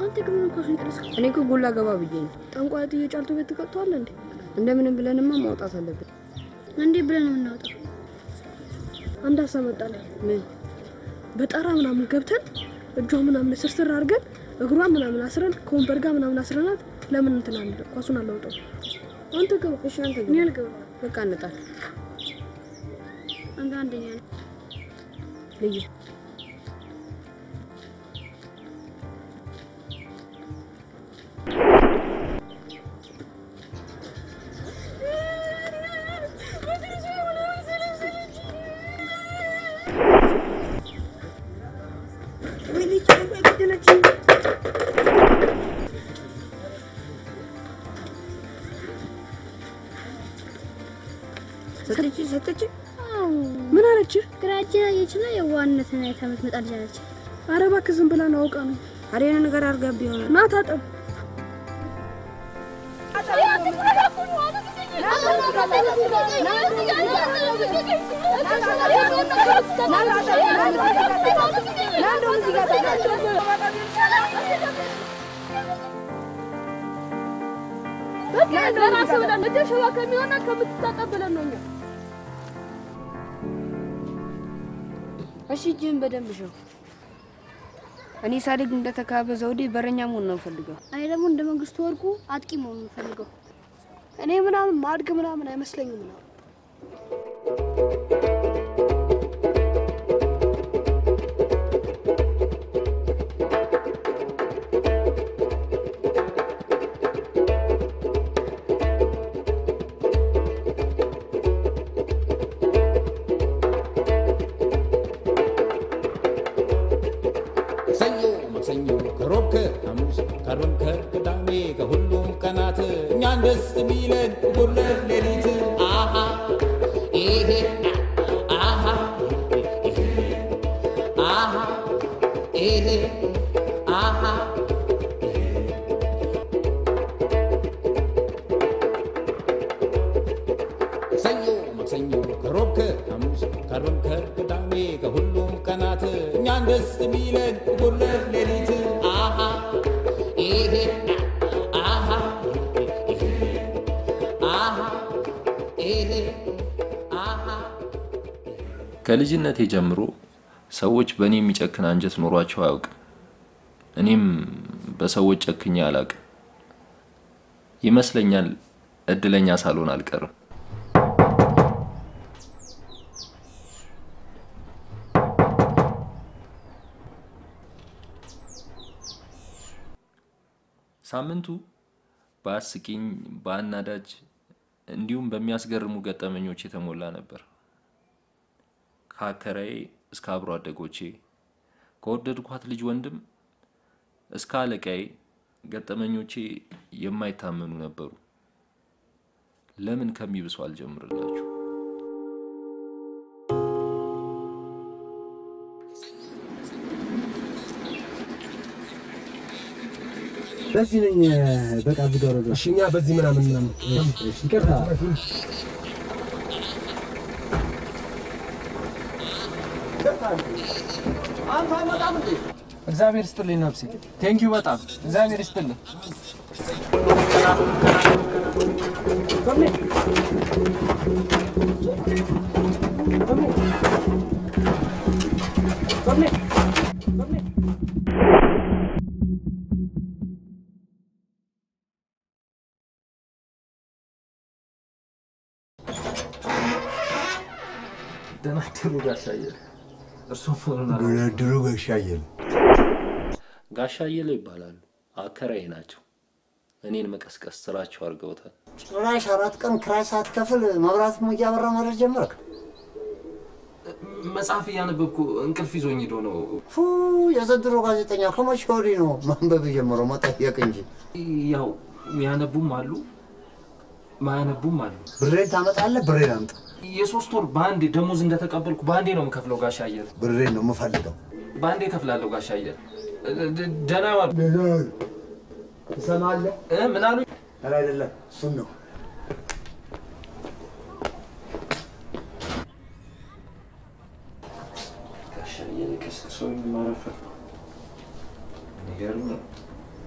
አንተ ግን ምን ኳሱን ጠለስክ? እኔ እኮ ጎላ ገባ ብዬ ነው። ጠንቋይ ጥዬ ጫልቱ ቤት ትቀጥተዋለህ እንዴ? እንደምንም ብለንማ ማውጣት አለብን። እንዴ ብለን ነው የምናወጣው? አንድ ሀሳብ መጣልኝ። ምን በጣራ ምናምን ገብተን እጇ ምናምን ስርስር አድርገን እግሯን ምናምን አስረን ከወንበር ጋር ምናምን አስረናት ለምን እንትን አንድ ኳሱን አላውጣው? አንተ ግባ። እሺ አንተ እኔ ግን አልገባም። በቃ እንጣል። አንተ አንደኛ ነህ። ልዩ ሰጠች ሰጠች። ምን አለችህ? ግራችን አየችና የዋህነትን አይታ የምትመጣ ልጅ አለች። ኧረ እባክህ ዝም ብላ ነው አውቃ ነው። አሬን ነገር አድርጋብ ይሆናል። ና ታጠብ። ለራስህ ብለህ እንደ ሸዋ ከሚሆና ከምትታጠብ ብለን ነው እኛ እሺ እጅህን በደንብ ሸው። እኔ ሳድግ እንደተካበ ዘውዴ በረኛ መሆን ነው ፈልገው። እኔ ደግሞ እንደ መንግስቱ ወርቁ አጥቂ መሆን የምፈልገው። እኔ ምናምን ማድግ ምናምን አይመስለኝም ነው ሰኞ፣ ማክሰኞ፣ ከሮብ፣ ከሐሙስ፣ ከአርብ፣ ከቅዳሜ ከሁሉም ቀናት እኛን ደስ የሚለን ሁለት ሌሊት አሃ ይሄ አሃ ይሄ አሃ ይሄ አሃ ሰኞ፣ ማክሰኞ፣ ከሮብ፣ ከሐሙስ፣ ከአርብ፣ ከቅዳሜ ከሁሉም ቀናት እኛን ደስ የሚለን ሁለት ሌሊት አሃ ይሄ አሃ ይሄ አሃ ይሄ አሃ ከልጅነቴ ጀምሮ ሰዎች በእኔ የሚጨክን አንጀት ኖሯቸው አያውቅም። እኔም በሰዎች ጨክኜ አላውቅም። ይመስለኛል እድለኛ ሳልሆን አልቀርም። ሳምንቱ በአስቂኝ፣ በአናዳጅ እንዲሁም በሚያስገርሙ ገጠመኞች የተሞላ ነበር። ከአከራዬ እስከ አብሮ አደጎቼ ከወደድኳት ልጅ ወንድም እስከ አለቃዬ ገጠመኞቼ የማይታመኑ ነበሩ። ለምን ከሚብሱ አልጀምርላችሁ? በዚህ ነኝ። በቃ ዝጋው ረጋ። እሺ እኛ በዚህ ምናምን ምናምን ይቅርታ። እግዚአብሔር ይስጥልኝ ነፍሴ። ቴንኪዩ በጣም እግዚአብሔር ይስጥልኝ። ደህና አደሩ ጋሻ አየለ። እርስዎ መሆኑን አላውቅም። ብለድሩ ገሻየል ጋሻ አየለ ይባላሉ። አከራዬ ናቸው። እኔን መቀስቀስ ስራቸው አድርገውታል። ጭራሽ አራት ቀን ክራይ ሳትከፍል መብራት እያበራ ማድረግ ጀመርክ። መጽሐፍ እያነበብኩ እንቅልፍ ይዞኝ ሄዶ ነው። ፉ የዘንድሮ ጋዜጠኛ ከመቼ ወዲህ ነው ማንበብ የጀመረው? መጠየቅ እንጂ ያው የሚያነቡም አሉ ማያነቡም አሉ። ብሬን ታመጣለህ፣ ብሬን አምጣ። የሶስት ወር በአንዴ ደሞዝ እንደተቀበልኩ በአንዴ ነው የምከፍለው ጋሻ አየለ። ብሬን ነው የምፈልገው። በአንዴ እከፍላለሁ ጋሻ አየለ። ደ- ደህና ዋሉ። ትሰማለህ? እ ምን አሉ? ኧረ አይደለም፣ እሱን ነው ጋሻ አየለ ቀስቅሰውኝ ማረፈ። የሚገርም ነው።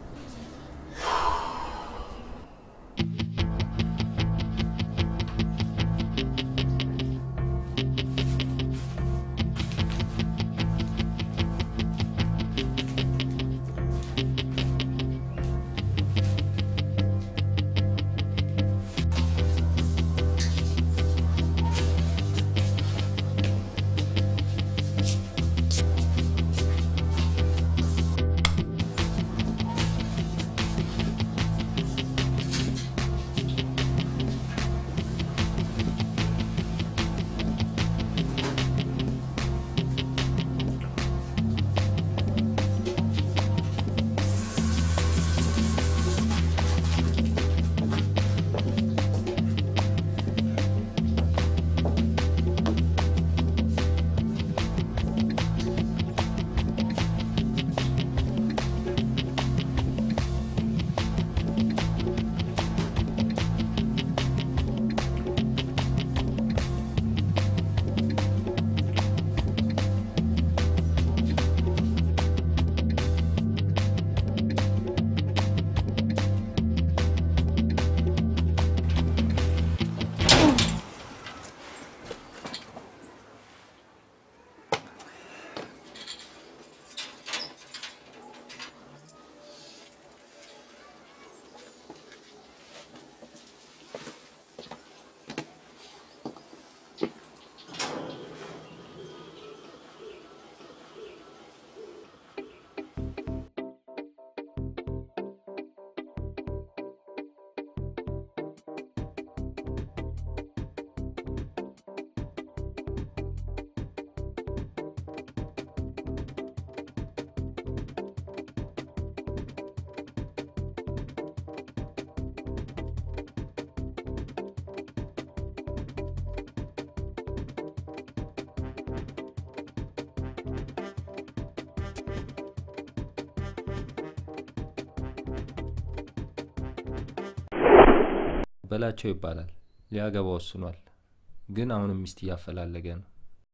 በላቸው ይባላል። ሊያገባ ወስኗል፣ ግን አሁንም ሚስት እያፈላለገ ነው።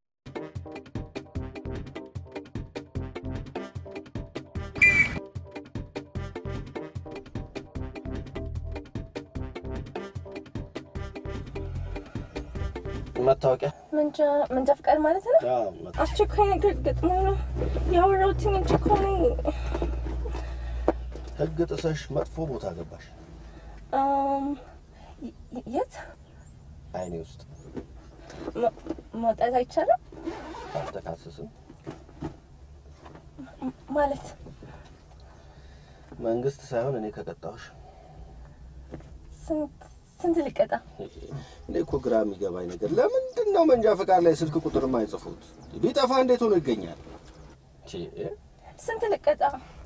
መታወቂያ መንጃ መንጃ ፈቃድ ማለት ነው። አስቸኳይ ነገር ገጥሞ ነው ያወራሁትኝ እንጂ እኮ እኔ ህግ ጥሰሽ መጥፎ ቦታ ገባሽ። አም፣ የ- የት አይኔ ውስጥ መ- መውጣት አይቻልም አልተካሰስም። ም- ማለት መንግስት ሳይሆን እኔ ከቀጣሁሽ። ስንት ስንት ልቀጣ? እኔ እኮ ግራ የሚገባኝ ነገር ለምንድን ነው መንጃ ፈቃድ ላይ ስልክ ቁጥር የማይጽፉት? ቢጠፋ እንዴት ሆኖ ይገኛል? ቺ፣ ስንት ልቀጣ?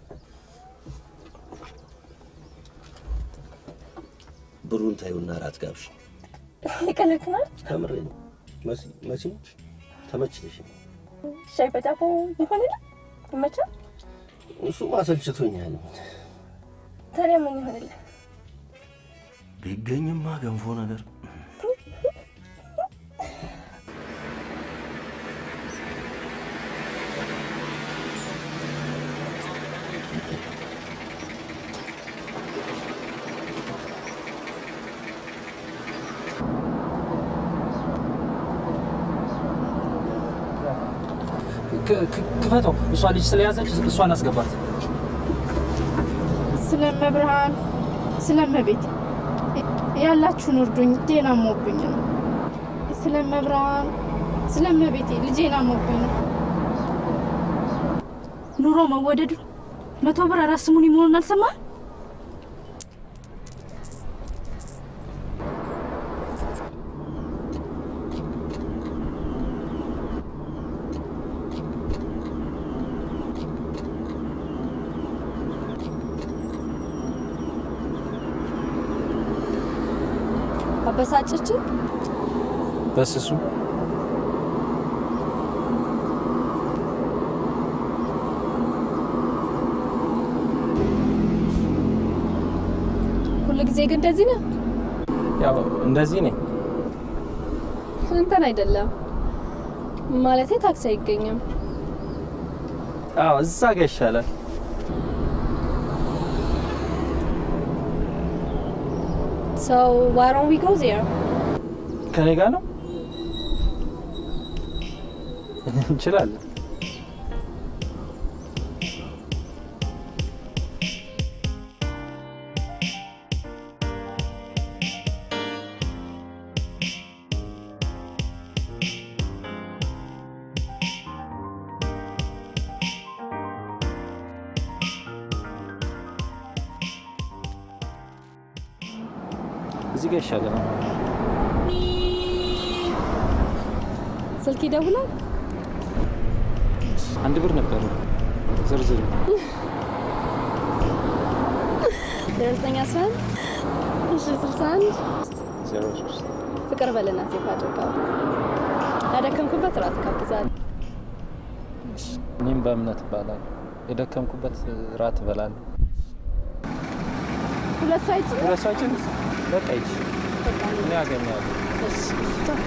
ብሩን ታዩና ራት ጋብሽ። የቀለድክ ነው? ከምሬ ነው። መሲ መሲ ተመችተሽ? ሻይ በዳቦ ይሆንል ይመቻል። እሱ ማሰልችቶኛል። ታዲያ ምን ይሆንልህ? ቢገኝማ ገንፎ ነገር ክ- ክ- ክፈተው። እሷ ልጅ ስለያዘች እሷን አስገባት። ስለመብርሃን ስለመቤት ያላችሁን እርዱኝ፣ ልጄን አሞብኝ ነው። ስለመብርሃን ስለመቤቴ ልጄን አሞብኝ ነው። ኑሮ መወደዱ መቶ ብር አራት ስሙን መሆኑን አልሰማህም? አበሳጨችን። በስሱ ሁሉ ጊዜ ግን እንደዚህ ነው። ያው እንደዚህ ነኝ። እንትን አይደለም ማለቴ ታክሲ አይገኝም። አዎ እዛ ጋ ይሻላል። So why don't we go there? ከኔ ጋር ነው እንችላለን። እዚህ ጋር ይሻላል። ስልክ ይደውላል። አንድ ብር ነበር ዝርዝር ዘጠኝ አስራ አንድ እሺ ስልሳ አንድ ዜሮ ሶስት ፍቅር በልና ሴፍ አድርገው ያደከምኩበት ራት ጋብዛለሁ። እኔም በእምነት እባላለሁ። የደከምኩበት ራት እበላለሁ። ሁለት ሰው አይችልም? ሁለት ሰው አይችልም? በቃ ይች እኔ አገኛለሁ። እሺ ቻው።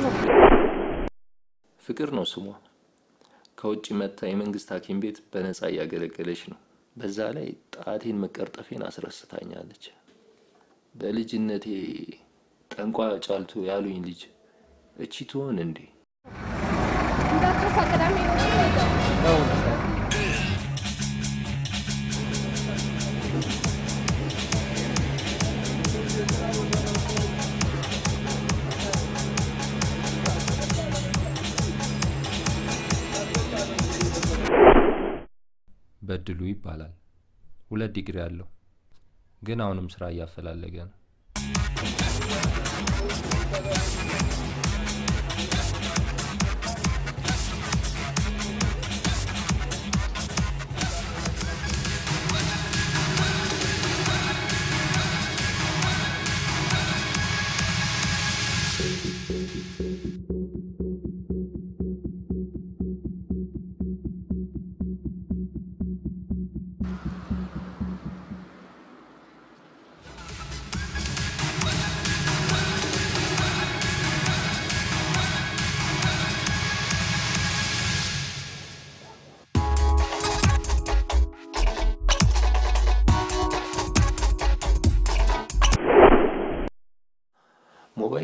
ፍቅር ነው ስሟ። ከውጭ መጥታ የመንግስት ሐኪም ቤት በነፃ እያገለገለች ነው። በዛ ላይ ጣቴን መቀርጠፌን አስረስታኛለች። በልጅነቴ ጠንቋ ጫልቱ ያሉኝ ልጅ እቺ ትሆን እንዴ? እንዳትረሳ ቅዳሜ ነው የምንሄደው። በድሉ ይባላል። ሁለት ዲግሪ አለው፣ ግን አሁንም ስራ እያፈላለገ ነው።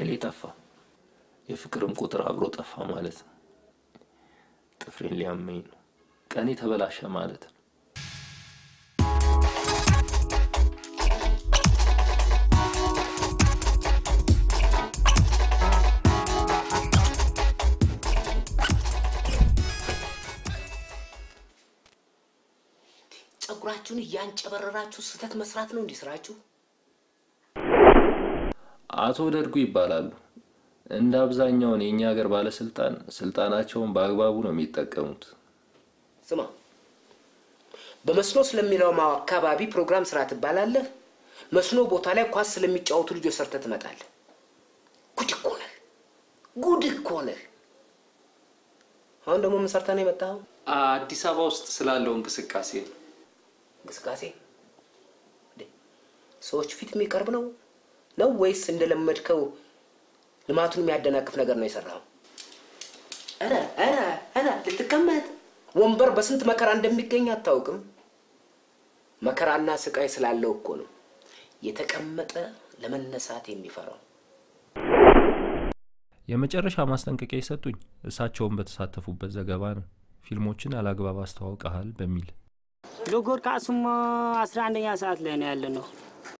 ኃይሌ ጠፋ፣ የፍቅርም ቁጥር አብሮ ጠፋ ማለት ነው። ጥፍሬን ሊያመኝ ነው። ቀኔ ተበላሸ ማለት ነው። ጸጉራችሁን እያንጨበረራችሁ ስህተት መስራት ነው እንዲህ ስራችሁ? አቶ ደርጉ ይባላሉ። እንደ አብዛኛውን የእኛ ሀገር ባለስልጣን ስልጣናቸውን በአግባቡ ነው የሚጠቀሙት። ስማ፣ በመስኖ ስለሚለማው አካባቢ ፕሮግራም ስራ ትባላለህ። መስኖ ቦታ ላይ ኳስ ስለሚጫወቱ ልጆች ሰርተህ ትመጣለህ። ጉድ እኮ ነህ፣ ጉድ እኮ ነህ። አሁን ደግሞ ምን ሰርተህ ነው የመጣኸው? አዲስ አበባ ውስጥ ስላለው እንቅስቃሴ ነው። እንቅስቃሴ እንዴ? ሰዎች ፊት የሚቀርብ ነው ነው ወይስ እንደለመድከው ልማቱን የሚያደናቅፍ ነገር ነው የሰራው? ኧረ ኧረ ኧረ ልትቀመጥ ወንበር በስንት መከራ እንደሚገኝ አታውቅም? መከራና ስቃይ ስላለው እኮ ነው የተቀመጠ ለመነሳት የሚፈራው። የመጨረሻ ማስጠንቀቂያ የሰጡኝ እሳቸውን በተሳተፉበት ዘገባ ነው። ፊልሞችን አላግባብ አስተዋውቀሃል በሚል ሎጎር ከአሱም አስራ አንደኛ ሰዓት ላይ ነው ያለ ነው።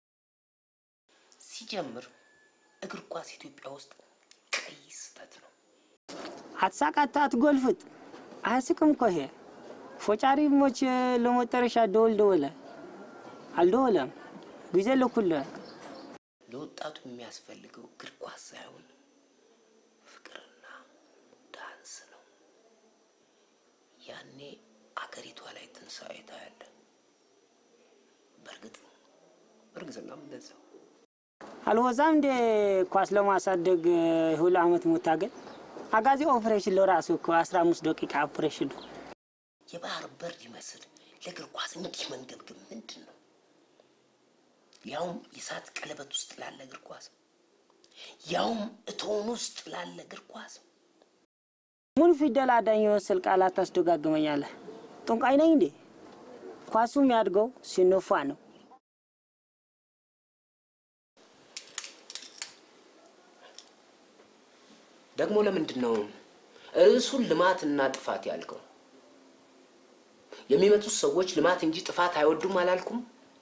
ሲጀምር እግር ኳስ ኢትዮጵያ ውስጥ ቀይ ስህተት ነው። አትሳቃት፣ አትጎልፍጥ። አያስቅም እኮ ይሄ ፎጫሪ ሞች ለመጨረሻ ደወል ደወለ አልደወለም ጊዜ ለኩለ ለወጣቱ የሚያስፈልገው እግር ኳስ ሳይሆን ፍቅርና ዳንስ ነው። ያኔ አገሪቷ ላይ ትንሣኤ ታያለ። በእርግጥ እርግዝናም እንደዛው አልወዛም እንደ ኳስ ለማሳደግ ሁሉ አመት መታገል አጋዚ ኦፕሬሽን ለራሱ እኮ አስራ አምስት ደቂቃ ኦፕሬሽን ነው። የባህር በር ይመስል ለእግር ኳስ እንዲህ መንገብገብ ምንድን ነው? ያውም የእሳት ቀለበት ውስጥ ላለ እግር ኳስ፣ ያውም እቶን ውስጥ ላለ እግር ኳስ። ሙሉ ፊደል አዳኝ የመሰል ቃላት ታስደጋግመኛለህ። ጠንቋይ ነኝ እንዴ? ኳሱ የሚያድገው ሲነፋ ነው። ደግሞ ለምንድን ነው ርዕሱን ልማትና ጥፋት ያልከው? የሚመጡት ሰዎች ልማት እንጂ ጥፋት አይወዱም አላልኩም?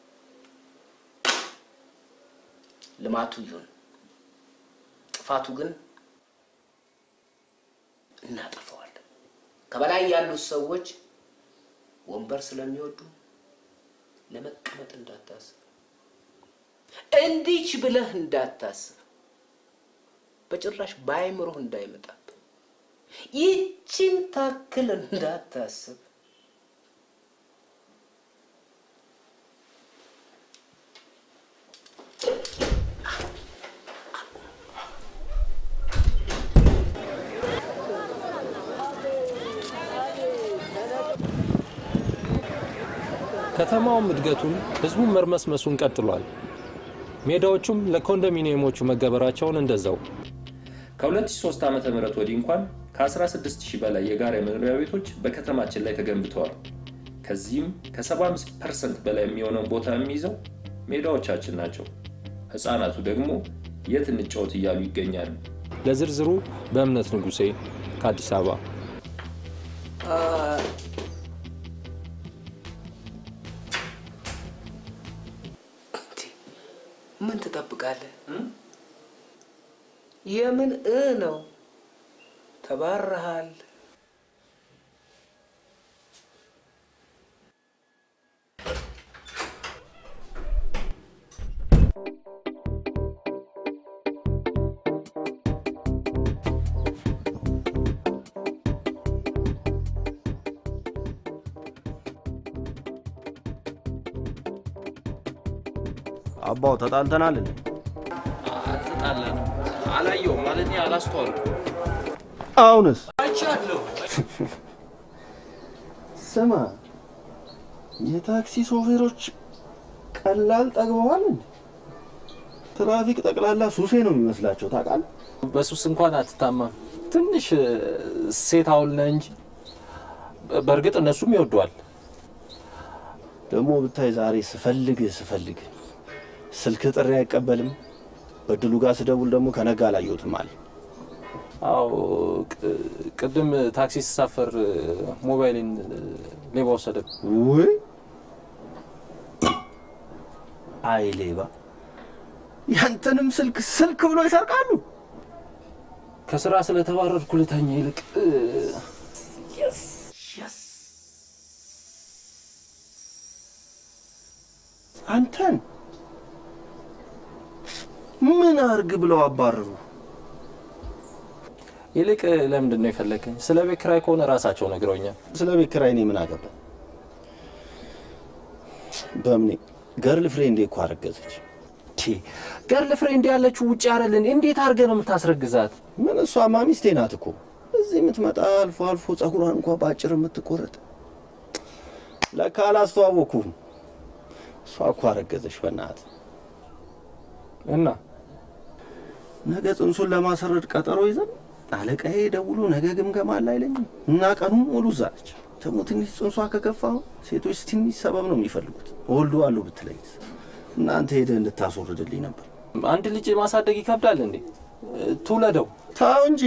ልማቱ ይሁን ጥፋቱ ግን እናጠፋዋለን። ከበላይ ያሉት ሰዎች ወንበር ስለሚወዱ ለመቀመጥ እንዳታስብ፣ እንዲች ብለህ እንዳታስብ፣ በጭራሽ በአይምሮህ እንዳይመጣብህ፣ ይችን ታክል እንዳታስብ። ከተማውም እድገቱን ህዝቡም መርመስመሱን ቀጥሏል። ሜዳዎቹም ለኮንዶሚኒየሞቹ መገበራቸውን እንደዛው። ከ2003 ዓ ም ወዲህ እንኳን ከ16000 በላይ የጋራ መኖሪያ ቤቶች በከተማችን ላይ ተገንብተዋል። ከዚህም ከ75 ፐርሰንት በላይ የሚሆነውን ቦታ የሚይዘው ሜዳዎቻችን ናቸው። ህፃናቱ ደግሞ የት እንጫወት እያሉ ይገኛሉ። ለዝርዝሩ በእምነት ንጉሴ ከአዲስ አበባ ምን ትጠብቃለህ? የምን እ ነው? ተባረሃል። አባው ተጣልተናል እንዴ? አልተጣላንም። አላየውም ማለት አላስተዋልኩም። አሁንስ አይቻለሁ። ስማ፣ የታክሲ ሾፌሮች ቀላል ጠግበዋል እንዴ? ትራፊክ ጠቅላላ ሱሴ ነው የሚመስላቸው ታውቃለህ? በሱስ እንኳን አትታማም። ትንሽ ሴት አውል ነህ እንጂ በእርግጥ እነሱም ይወደዋል። ደግሞ ብታይ ዛሬ ስፈልግ ስፈልግ ስልክ ጥሪ አይቀበልም፣ በድሉ ጋር ስደውል ደግሞ ከነጋ አላየሁትም አለ። አዎ ቅ- ቅድም ታክሲ ስሳፈር ሞባይሌን ሌባ ወሰደ። ውይ አይ ሌባ፣ ያንተንም ስልክ ስልክ ብሎ ይሰርቃሉ። ከስራ ስለተባረርኩ ልተኛ ይልቅ አንተን ምን አርግ ብለው አባረሩ? ይልቅ ለምንድን ነው የፈለከኝ? ስለ ቤት ኪራይ ከሆነ ራሳቸው ነግረውኛል። ስለ ቤት ኪራይ እኔ ምን አገባ? በምኔ ገርል ፍሬንዴ እኮ አረገዘች። ገርል ፍሬንድ ያለችው ውጭ አይደለን? እንዴት አድርገህ ነው የምታስረግዛት? ምን እሷማ ሚስቴ ናት እኮ እዚህ የምትመጣ አልፎ አልፎ ጸጉሯን እንኳ በአጭር የምትቆረጥ ለካ አላስተዋወኩም። እሷ እኮ አረገዘች። በእናትህ እና ነገ ጽንሱን ለማሰረድ ቀጠሮ ይዘን አለቃዬ ደውሎ ነገ ግምገማ አለ አይለኝም እና ቀኑን ሙሉ እዛ ነች። ደግሞ ትንሽ ጽንሷ ከገፋ ሴቶች ትንሽ ሰበብ ነው የሚፈልጉት። ወልዶ አሉ ብትለኝስ እናንተ ሄደህ እንድታስወርድልኝ ነበር። አንድ ልጅ ማሳደግ ይከብዳል እንዴ? ትውለደው። ተው እንጂ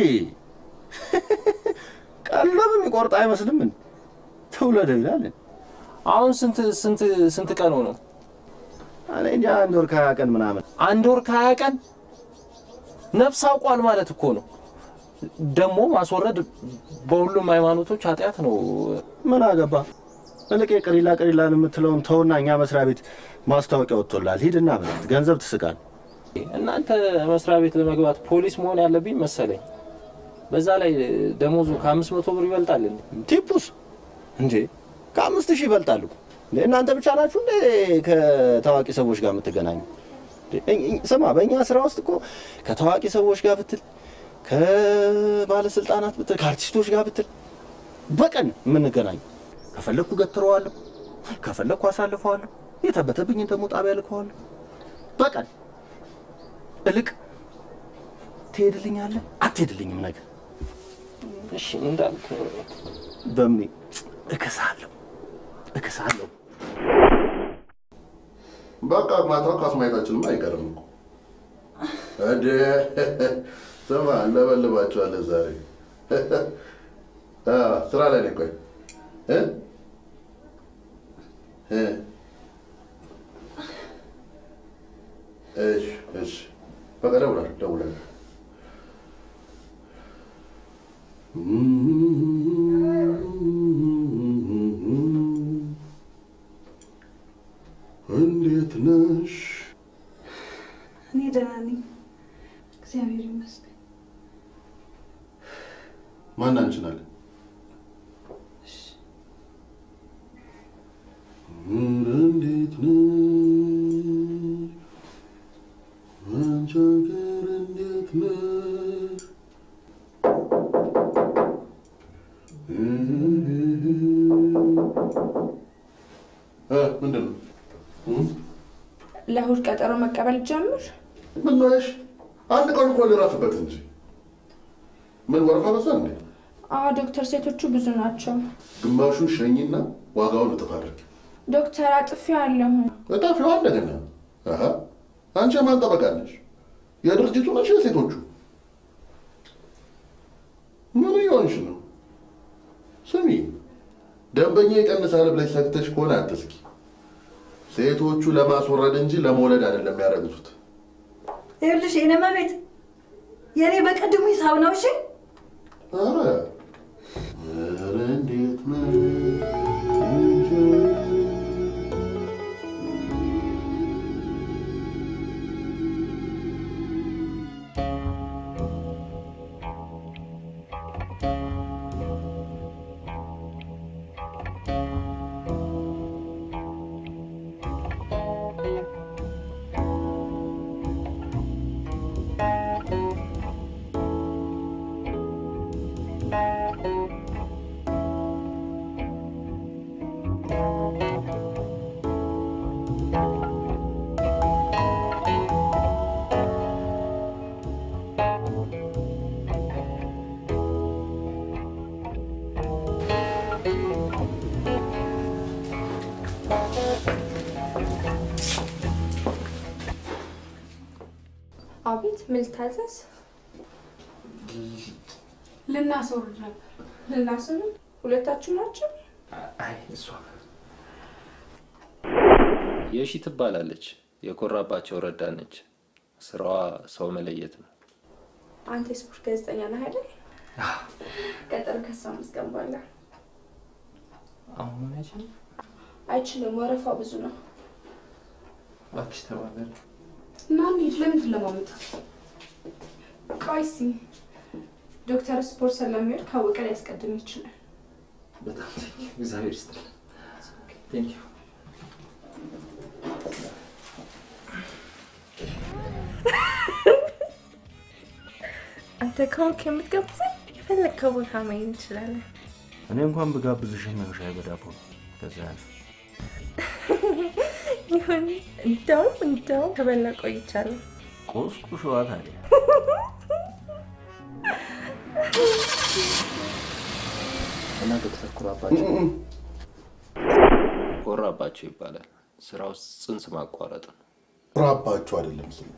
ቀለብ የሚቆርጥ አይመስልም። ምን ትውለደው ይላል። አሁን ስንት ስንት ስንት ቀን ሆነው? እኔ እንጃ አንድ ወር ከሀያ ቀን ምናምን። አንድ ወር ከሀያ ቀን ነፍስ አውቋል ማለት እኮ ነው። ደግሞ ማስወረድ በሁሉም ሃይማኖቶች ኃጢአት ነው። ምን አገባ? እልቅ ቅሪላ ቅሪላን የምትለውን ተውና እኛ መስሪያ ቤት ማስታወቂያ ወጥቶላል። ሂድና ብላት ገንዘብ ትስቃል። እናንተ መስሪያ ቤት ለመግባት ፖሊስ መሆን ያለብኝ መሰለኝ። በዛ ላይ ደሞዙ ከአምስት መቶ ብር ይበልጣል እንዴ? ቲፑስ እንዴ ከአምስት ሺህ ይበልጣሉ። እንዴ እናንተ ብቻ ናችሁ እንዴ ከታዋቂ ሰዎች ጋር የምትገናኙ? እንዴ እኝ- እኝ- ስማ በእኛ ስራ ውስጥ እኮ ከታዋቂ ሰዎች ጋር ብትል፣ ከባለስልጣናት ብትል፣ ከአርቲስቶች ጋር ብትል በቀን የምንገናኙ። ከፈለግኩ ገትረዋለሁ፣ ከፈለግኩ አሳልፈዋለሁ፣ የተበተብኝን ደግሞ ጣቢያ ልከዋለሁ። በቀን እልቅ ትሄድልኛለህ አትሄድልኝም ነገር እሺ እንዳልክ በምኔ እከሳለሁ እከሳለሁ። በቃ ማታ ኳስ ማየታችንም አይቀርም እኮ እንዴ። ስማ እንለበልባቸዋለን ዛሬ አ፣ ስራ ላይ ነኝ። ቆይ እ እ እሺ እሺ፣ በቃ ደውላለሁ ደውላለሁ። እንዴት ነሽ? እኔ ደህና ነኝ፣ እግዚአብሔር ይመስገን። ማን አንቺን አለ? ኧረ እንዴት ነሽ? አንቺ ሀገር እንዴት ነሽ? እ ምንድን ነው? ለእሑድ ቀጠሮ መቀበል ጀምር። ምን ነሽ? አንድ ቀን እኮ ልረፍበት እንጂ ምን ወረፋ በዛ እንዴ? አዎ ዶክተር፣ ሴቶቹ ብዙ ናቸው። ግማሹን ሸኝና ዋጋውን እጥፍ አድርጊ። ዶክተር አጥፊው አለሁ። እጣፊዋ እንደገና አሀ፣ አንቺ የማን ጠበቃ ነሽ? የድርጅቱ ነሽ? የሴቶቹ ምን እየሆንሽ ነው? ስሚ፣ ደንበኛ ይቀንሳል ብለሽ ሰግተሽ ከሆነ አትስኪ። ሴቶቹ ለማስወረድ እንጂ ለመውለድ አይደለም የሚያረግዙት። ይኸውልሽ የኔ መቤት የኔ በቅድሙ ሂሳብ ነው። እሺ ኧረ ኧረ እንዴት ነው አቤት፣ ምን ልታዘዝ? ልናስወርድ ነበር። ልናስወርድ? ሁለታችሁ ናቸው? አይ እሷ የሺ ትባላለች። የኮራባቸው ረዳት ነች። ስራዋ ሰው መለየት ነው። አንተ የስፖርት ጋዜጠኛ ነህ አይደል? ቀጠሮ ከሷ መስገን በኋላ አሁን ያችን አይችልም፣ ወረፋ ብዙ ነው። እባክሽ ተባበር። እና እንሂድ። ለምንድን ለማመጣት? ቆይ እስኪ ዶክተር ስፖርት ስለሚወድ ካወቀ ሊያስቀድም ይችላል። በጣም ቴንኪው። እግዚአብሔር ይስጥልን። ቴንኪው። አንተ ከሆንክ የምትጋብዘኝ የፈለግከው ቦታ መሄድ እንችላለን። እኔ እንኳን ብጋብዝሽም ያው ሻይ በዳቦ ነው። ከዛ ያልፍ ይሁን። እንደውም እንደውም ከበላ ቆይቻለሁ። ቆስቁሽዋ ታዲያ እና ዶክተር ኩራባቸው ኮራባቸው ይባላል። ስራው ጽንስ ማቋረጥ ነው። ኩራባቸው አይደለም ስሙ፣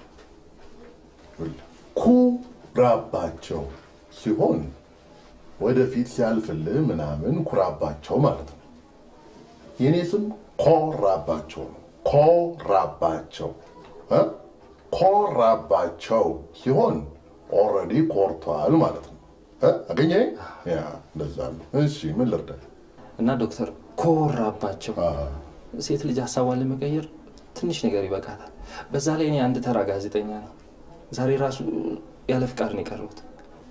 ኩራባቸው ሲሆን ወደፊት ሲያልፍልህ ምናምን ኩራባቸው ማለት ነው። የእኔ ስም ኮራባቸው ነው። ኮራባቸው እ? ኮራባቸው ሲሆን ኦልሬዲ ኮርቷል ማለት ነው። እ? አገኘኸኝ? ያ እንደዛ ነው። እሺ ምን ልርዳ? እና ዶክተር ኮራባቸው ሴት ልጅ ሀሳቧን ለመቀየር ትንሽ ነገር ይበቃታል። በዛ ላይ እኔ አንድ ተራ ጋዜጠኛ ነኝ። ዛሬ ራሱ ያለ ፍቃድ ነው የቀረሁት።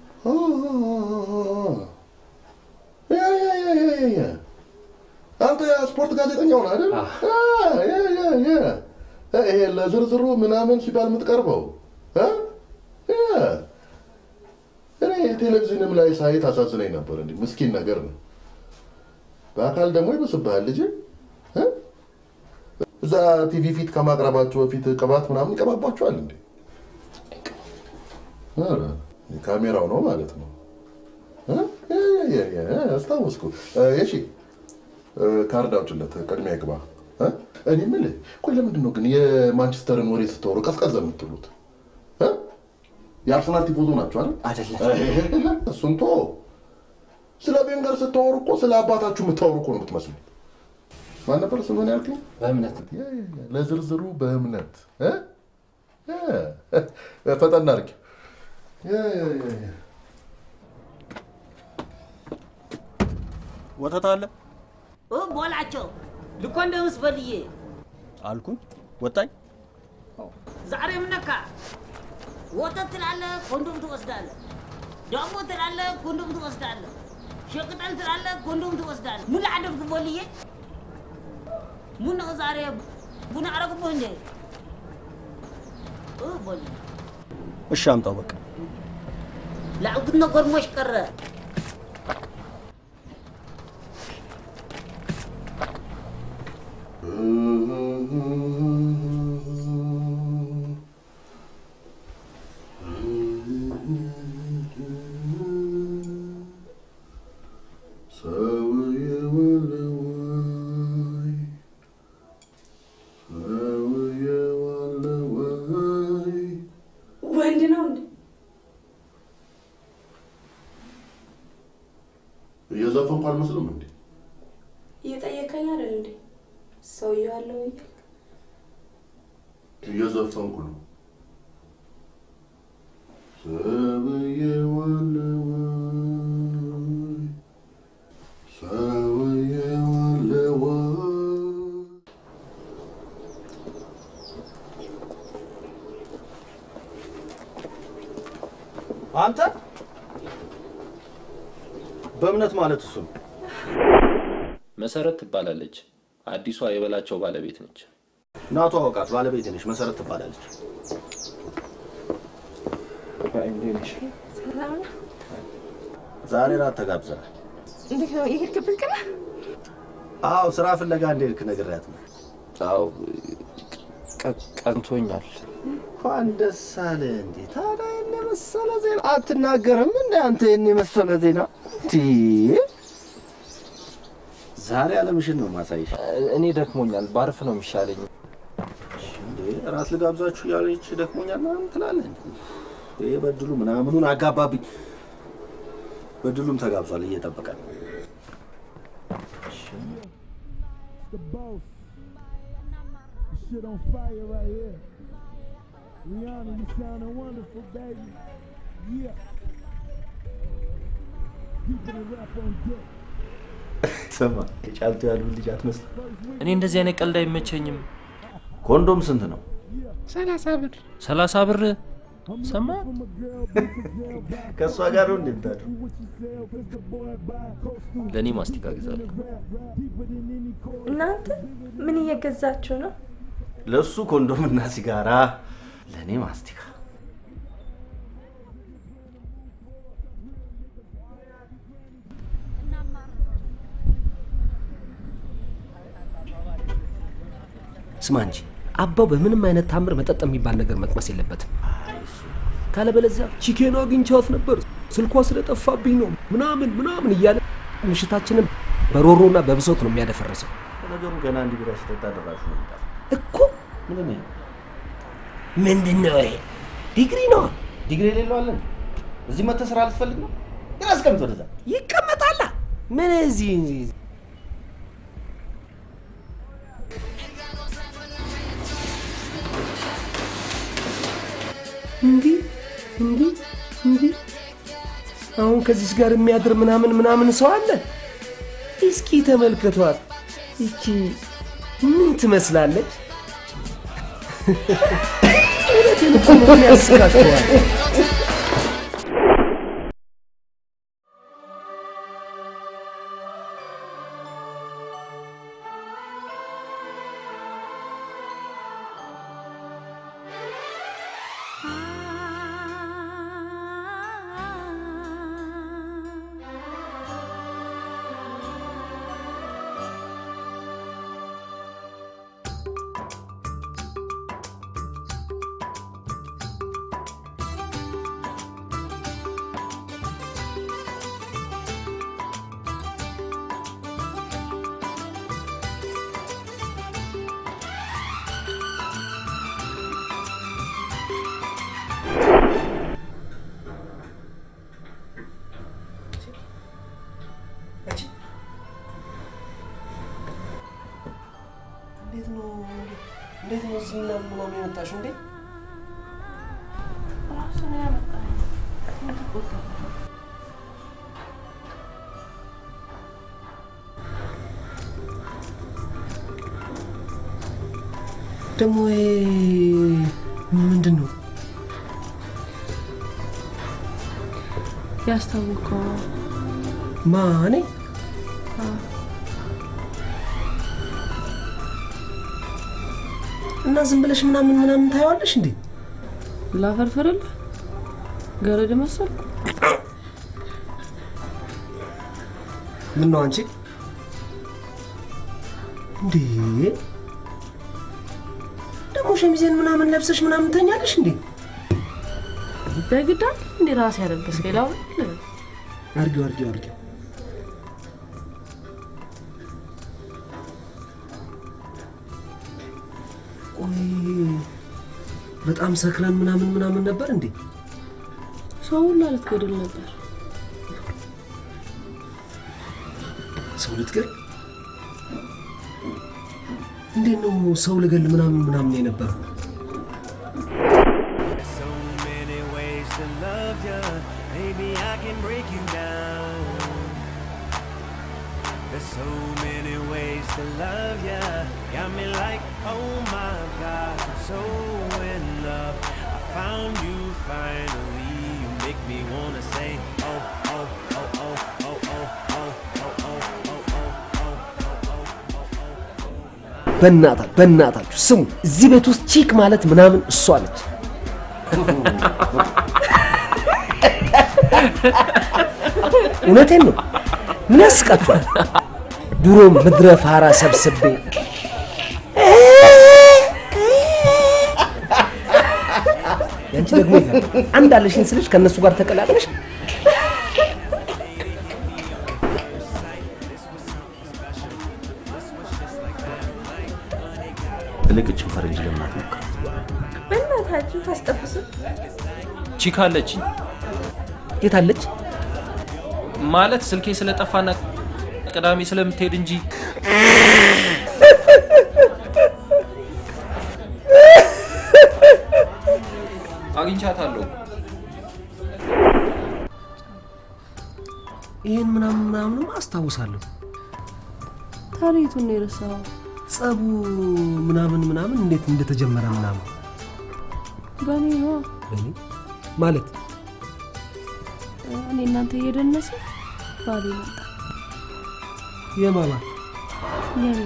ያ ያ ያ ያ ያ ያ አንተ የስፖርት ጋዜጠኛው ነህ አይደል? አ፣ ያ ያ ያ ይሄ ለዝርዝሩ ምናምን ሲባል የምትቀርበው እ? ያ እኔ ቴሌቪዥንም ላይ ሳይ ታሳዝነኝ ነበር። እንዲህ ምስኪን ነገር ነው። በአካል ደግሞ ይብስብሃል ልጅ እ? እዛ ቲቪ ፊት ከማቅረባቸው በፊት ቅባት ምናምን ይቀባባቸዋል እንዴ? ኧረ፣ ካሜራው ነው ማለት ነው። እ? ያ ያ ያ ያ አስታወስኩ። እሺ ካርድ አውጭለት፣ ቅድሚያ ይግባ። እ? እኔ የምልህ ቆይ ለምንድን ነው ግን የማንቸስተርን ወሬ ስታወሩ ቀዝቀዝ የምትሉት? እ? የአርሰናል ቲፎዞ ናቸው አይደል? አይደለም። እሱን ቶ ስለ ቤንገር ስታወሩ እኮ ስለ አባታችሁ የምታወሩ እኮ ነው የምትመስሉት። ማን ነበር ስምህን ያልከኝ? በእምነት ያ ያ ያ፣ ለዝርዝሩ በእምነት እ? ያ፣ ፈጠን አድርጊ። ያ ያ ያ ያ ወተት አለ ቦላቸው ልኮንደምስ በልዬ አልኩኝ። ወጣኝ። ዛሬ ምን ነካ? ወተት ትላለህ፣ ኮንዶም ትወስዳለህ። ዳቦ ትላለህ፣ ኮንዶም ትወስዳለህ። ሸቅጠል ትላለህ፣ ኮንዶም ትወስዳለህ። ምን ላደርግ በልዬ? ምን ነው ዛሬ ቡና አረግቦህ እንዴ? እ በልዬ እሺ አምጣው በቃ። ላዕጉት ነጎድሞሽ ቀረ። ሰው የዋለዋይ ሰው የዋለዋይ ወንድ ነው እንዴ? እየዘፈንኩ አልመስልም እንዴ? እየጠየቀኝ አይደል እንዴ? ሰውየው አለው ወይ? እየዘፈንኩ ነው። ሰው የዋለዋይ ሰው የዋለዋይ አንተ በእምነት ማለት እሱ ነው። መሰረት ትባላለች። አዲሷ የበላቸው ባለቤት ነች። ናቱ አወቃት። ባለቤት ነሽ። መሰረት ትባላለች። ሰላም ነው? ዛሬ ራት ተጋብዘናል። እንዴት ነው የሄድክበት ቀን? አዎ ስራ ፍለጋ እንደሄድክ ነግሬያት ነው። አዎ ቀንቶኛል። እንኳን ደስ አለ። እንዴ ታዲያ ይህን የመሰለ ዜና አትናገርም? እንደ አንተ ይህን የመሰለ ዜና ቲ ዛሬ አለምሽን ነው ማሳይሽ። እኔ ደክሞኛል፣ ባርፍ ነው የሚሻለኝ። እንዴ ራት ልጋብዛችሁ እያለች ደክሞኛል ምናምን ትላለህ። ይሄ በድሉ ምናምኑን አጋባብኝ። በድሉም ተጋብዟል እየጠበቀ ነው። The boss. The shit on fire right here. Rihanna, you sounding wonderful, baby. Yeah. Keeping it rap on deck. ስማ የጫልቱ ያሉ ልጅ አትመስል። እኔ እንደዚህ አይነት ቀልድ አይመቸኝም። ኮንዶም ስንት ነው? ሰላሳ ብር ሰላሳ ብር ሰማ ከእሷ ጋር ነው እንደምታድሩ። ለእኔ ማስቲካ ግዛለሁ። እናንተ ምን እየገዛችሁ ነው? ለእሱ ኮንዶምና ሲጋራ፣ ለእኔ ማስቲካ። ስማ እንጂ አባው በምንም አይነት ታምር መጠጥ የሚባል ነገር መቅመስ የለበትም። ካለበለዚያ ቺኬን አግኝቻት ነበር ስልኳ ስለጠፋብኝ ነው ምናምን ምናምን እያለ ምሽታችንን በሮሮና በብሶት ነው የሚያደፈረሰው። ነገሩ ገና እንዲህ ቢራ ሲጠጣ ደራሹ ነው የሚጠፋው። እኮ ምንድን ነው? ምንድን ነው ይሄ? ዲግሪ ነው። ዲግሪ የሌለው አለን? እዚህ መተህ ስራ ልትፈልግ ነው? ግን አስቀምጥ ወደዛ። ይቀመጣላ። ምን እዚህ እንዲህ እንዲህ እንዲህ አሁን ከዚች ጋር የሚያድር ምናምን ምናምን ሰው አለ። እስኪ ተመልከቷት። ይቺ ምን ትመስላለች? እውነቴን እኮ ነው። ምን ያስቃችኋል? እንዴት ነው እንዴት ነው እዚህ ምናምን ምናምን የመጣሽው እንዴ? ራሱ ነው ያመጣኝ። ደግሞ ይሄ ምንድን ነው? ያስታወቀው ማ እኔ? እና ዝም ብለሽ ምናምን ምናምን ታየዋለሽ እንዴ? ላፈርፍርልህ ገረድ መሰል ምን ነው አንቺ እንዴ? ደግሞ ሸሚዜን ምናምን ለብሰሽ ምናምን ተኛለሽ እንዴ? በግዳ እንዴ ራሴ ያለበስ ሌላው አርጊው አርጊው አርጊው። ቆይ በጣም ሰክረን ምናምን ምናምን ነበር እንዴ? ሰው ሁላ ልትገድል ነበር። ሰው ልትገል? እንዴት ነው ሰው ልገል ምናምን ምናምን የነበረው? So many ways to love ya. Maybe I can break you down. There's so many ways to love ya. Got me like, oh my God, I'm so in love. I found you finally. You make me wanna say, oh, oh, oh, oh, oh, oh, oh, oh, oh, oh, በእናታ በእናታችሁ ስሙ፣ እዚህ ቤት ውስጥ ቺክ ማለት ምናምን እሷ ነች። እውነቴን ነው። ምን ያስቃችኋል? ድሮ ምድረ ፋራ ሰብስቤ ያንቺ ደግሞ ይገርማል። አንድ አለሽኝ ስልሽ ከእነሱ ጋር ተቀላቅለሽ ትልቅ እችን ፈረንጅ ለምን አትሞክር? በእናታችሁ ታስጠብሱ። ቺካ አለችኝ የት አለች? ማለት ስልኬ ስለጠፋና ቅዳሜ ስለምትሄድ እንጂ አግኝቻታለሁ። ይህን ምናምን ምናምንም አስታውሳለሁ። ታሪቱን ነው የረሳኸው? ጸቡ ምናምን ምናምን እንዴት እንደተጀመረ ምናምን በእኔ ነዋ። በእኔ ማለት እኔ እናንተ እየደነሰ ባሌ መጣ። የማማ የኔ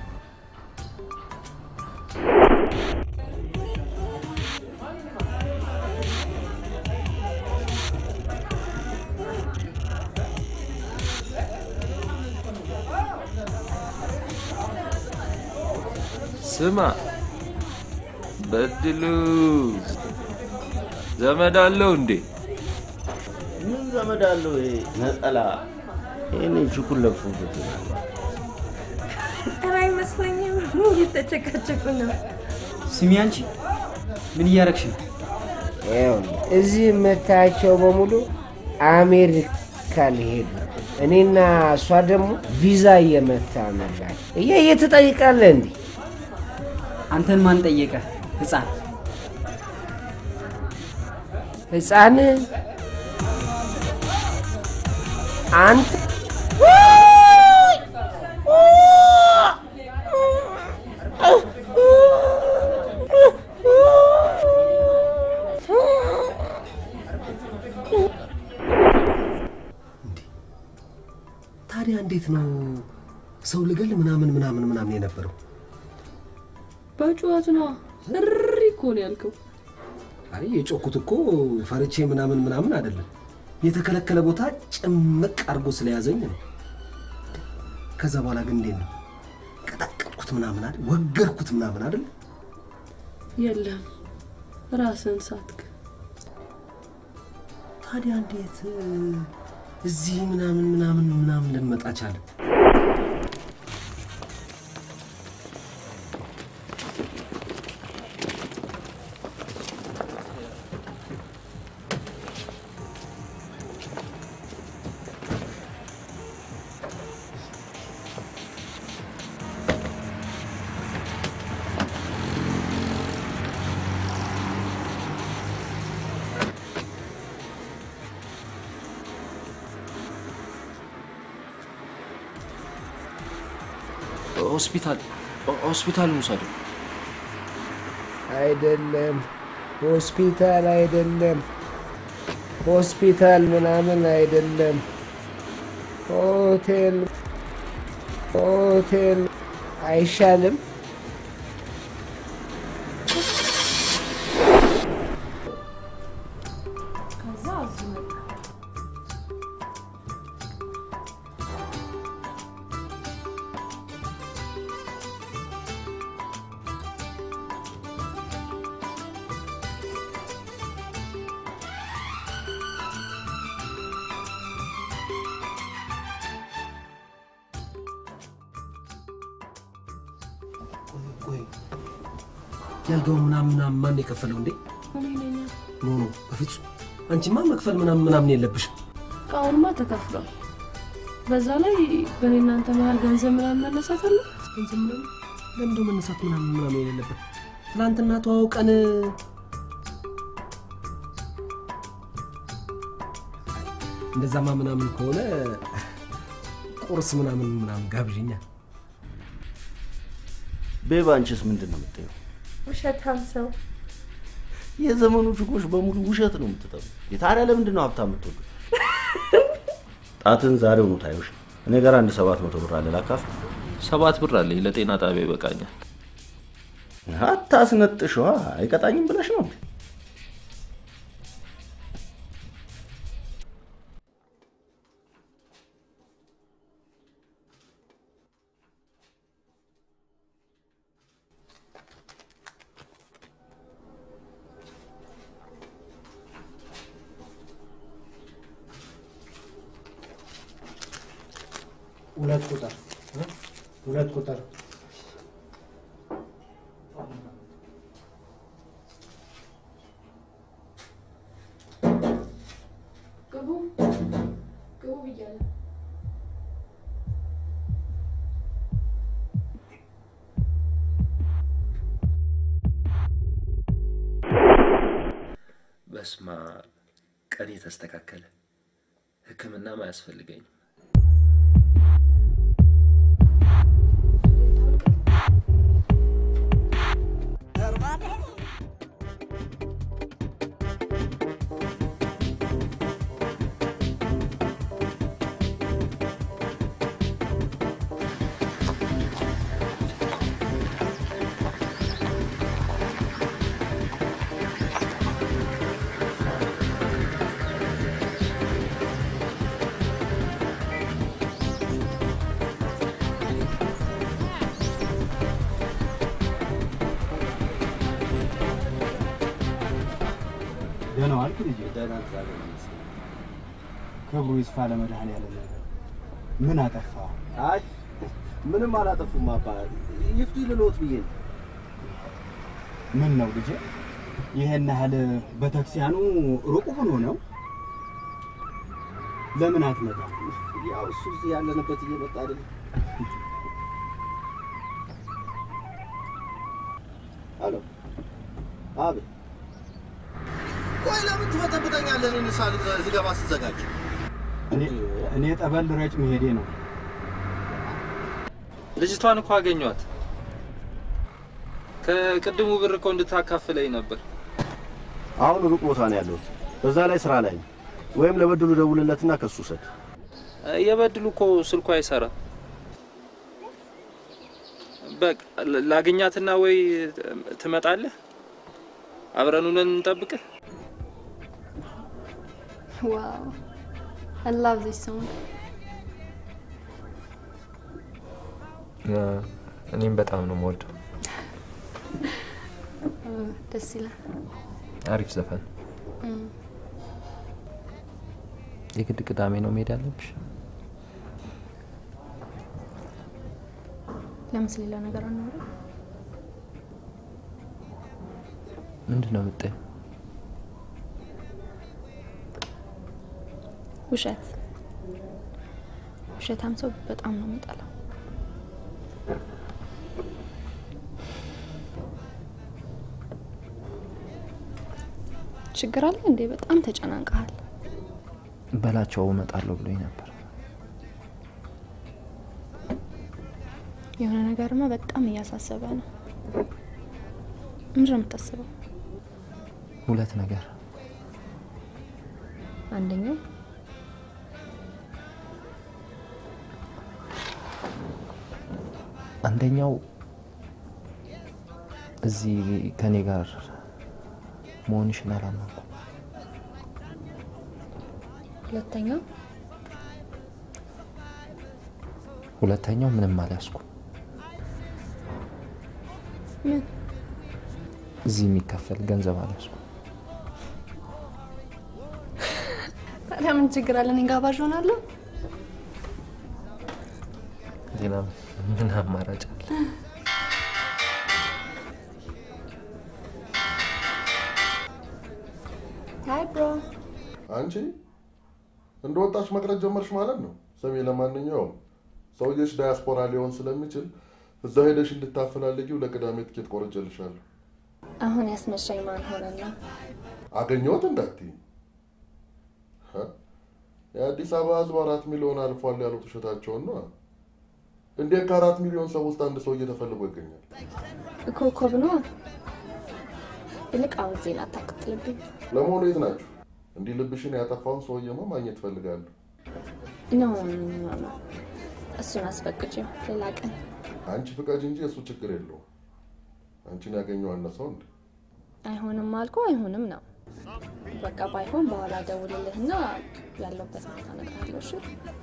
ስማ በድሉ ዘመድ አለው እንዴ? ምን ዘመድ አለው ይሄ ነጠላ? ይህን ችኩል ለብሶበት ይሆናል። ኧረ አይመስለኝም። እየተጨቃጨቁ ነው። ስሚ አንቺ ምን እያረግሽ ነው? ይኸውልህ እዚህ የምታያቸው በሙሉ አሜሪካ ሊሄዱ እኔና እሷ ደግሞ ቪዛ እየመታ ነላል። እየ ትጠይቃለህ እንዲህ አንተን ማን ጠየቀ? ህፃን ህፃን አንተ ታዲያ እንዴት ነው ሰው ልገል ምናምን ምናምን ምናምን የነበረው? በጩኸት ነዋ። እሪ እኮ ነው ያልከው። አይ የጮኩት እኮ ፈርቼ ምናምን ምናምን አይደለም። የተከለከለ ቦታ ጭምቅ አድርጎ ስለያዘኝ ነው። ከዛ በኋላ ግን እንዴት ነው ቀጠቀጥኩት ምናምን አይደል? ወገርኩት ምናምን አይደል? የለም ራስን ሳትክ። ታዲያ እንዴት እዚህ ምናምን ምናምን ምናምን ልንመጣ ቻለ? ሆስፒታል ሆስፒታል ውሰደው። አይደለም፣ ሆስፒታል አይደለም፣ ሆስፒታል ምናምን አይደለም፣ ሆቴል ሆቴል አይሻልም? ከዛ እዚህ መጣ። ቆይ ያልጋውን ምናምን ምናምን ማን የከፈለው እንዴ? እኔ ነኝ። ኖ ኖ፣ በፍጹም አንቺማ መክፈል ምናምን ምናምን የለብሽም። እቃውንማ ተከፍሏል። በዛ ላይ በእኔ እናንተ መሀል ገንዘብ ምናምን መነሳት አለ። ገንዘብ ምናምን ለምንድነው መነሳት ምናምን ምናምን የሌለበት? ትናንትና ተዋውቀን እንደዛማ ምናምን ከሆነ ቁርስ ምናምን ምናምን ጋብዥኛ። ቤባ አንቺስ ምንድን ነው የምትይው? ውሸታም ሰው የዘመኑ ችኮች በሙሉ ውሸት ነው የምትጠሉ። ታዲያ ለምንድን ነው ሀብታም የምትወዱ? ጣትን ዛሬውኑ ታዩሽ። እኔ ጋር አንድ ሰባት መቶ ብር አለ ላካፍል። ሰባት ብር አለኝ ለጤና ጣቢያ ይበቃኛል። አታስነጥሸዋ። አይቀጣኝም ብለሽ ነው እንዴ? ሁለት ቁጥር ሁለት ቁጥር በስማ ቀኔ ተስተካከለ። ሕክምናም አያስፈልገኝም። ደህና ዋልክ ልጄ? ክብሩ ይስፋ ለመድኃኔዓለም። ምን አጠፋ? አይ ምንም አላጠፉም አባ። ይፍቱ ልሎት ብዬ ነው። ምን ነው ልጄ? ይሄን ያህል ቤተክርስቲያኑ ሩቅ ሆኖ ነው? ለምን አትመጣም? ያው እሱ እዚህ ያለንበት እየመጣ አይደል? አሎ አቤት። ቆይ ለምን ትበጠብጠኛለህ? እኔን ሳ ዝገባ ስዘጋጅ እኔ እኔ ጠበል ረጭ መሄዴ ነው። ልጅቷን እኮ አገኟት። ከቅድሙ ብር እኮ እንድታካፍለኝ ነበር። አሁን ሩቅ ቦታ ነው ያለሁት። በዛ ላይ ስራ ላይ ነው። ወይም ለበድሉ ደውልለትና ከሱ ውሰድ። የበድሉ እኮ ስልኩ አይሰራም። በቃ ላ- ላግኛትና ወይ ትመጣለህ፣ አብረን ሆነን እንጠብቅህ። ዋው I love this song. እኔም በጣም ነው የምወደው። Uh, ደስ ይላል። አሪፍ ዘፈን። Mm. የግድ ቅዳሜ ነው መሄድ ያለብሽ? ለምን ስለሌላ ነገር አናወራም? ምንድን ነው የምጠይው? ውሸት ውሸታም ሰው በጣም ነው የምጠላው። ችግር አለ እንዴ? በጣም ተጨናንቀሃል። በላቸው እመጣለሁ ብሎኝ ነበር። የሆነ ነገርማ በጣም እያሳሰበ ነው። ምንድን ነው የምታስበው? ሁለት ነገር አንደኛው አንደኛው እዚህ ከኔ ጋር መሆንሽን አላመንኩም። ሁለተኛው ሁለተኛው ምንም አልያዝኩም። ምን እዚህ የሚከፈል ገንዘብ አልያዝኩም። ታዲያ ምን ችግር አለ? እኔ ጋባዥ ሆናለሁ። ሌላ ምን አማራጭ አለ? ሃይ ብሮ አንቺ እንደ ወጣች መቅረት ጀመርሽ ማለት ነው። ስሚ፣ ለማንኛውም ሰውዬሽ ዳያስፖራ ሊሆን ስለሚችል እዛ ሄደሽ እንድታፈላልጊው ለቅዳሜ ትኬት ቆርጬልሻለሁ። አሁን ያስመሻኝ ማን ሆነና? አገኘሁት እንዳትዪ። ሀ? የአዲስ አበባ ሕዝብ አራት ሚሊዮን አልፏል ያሉት ውሸታቸውን ነው። እንዴት ከአራት ሚሊዮን ሰው ውስጥ አንድ ሰውዬ ተፈልጎ ይገኛል? ኮከብ ነው። ይልቅ አሁን ዜና አታቀጥልብኝ። ለመሆኑ የት ናችሁ? እንዲህ ልብሽን ያጠፋውን ሰውዬማ ማግኘት እፈልጋለሁ። ኖ ኖ ኖ፣ እሱን አስፈቅጂው ሌላ ቀን። አንቺ ፍቃጅ እንጂ እሱ ችግር የለውም። አንቺን ያገኘው አነሰው እንዴ? አይሆንም አልኩ አይሆንም ነው። በቃ ባይሆን በኋላ ደውልልህና ያለውበት ቦታ እነግርሃለሁ። እሺ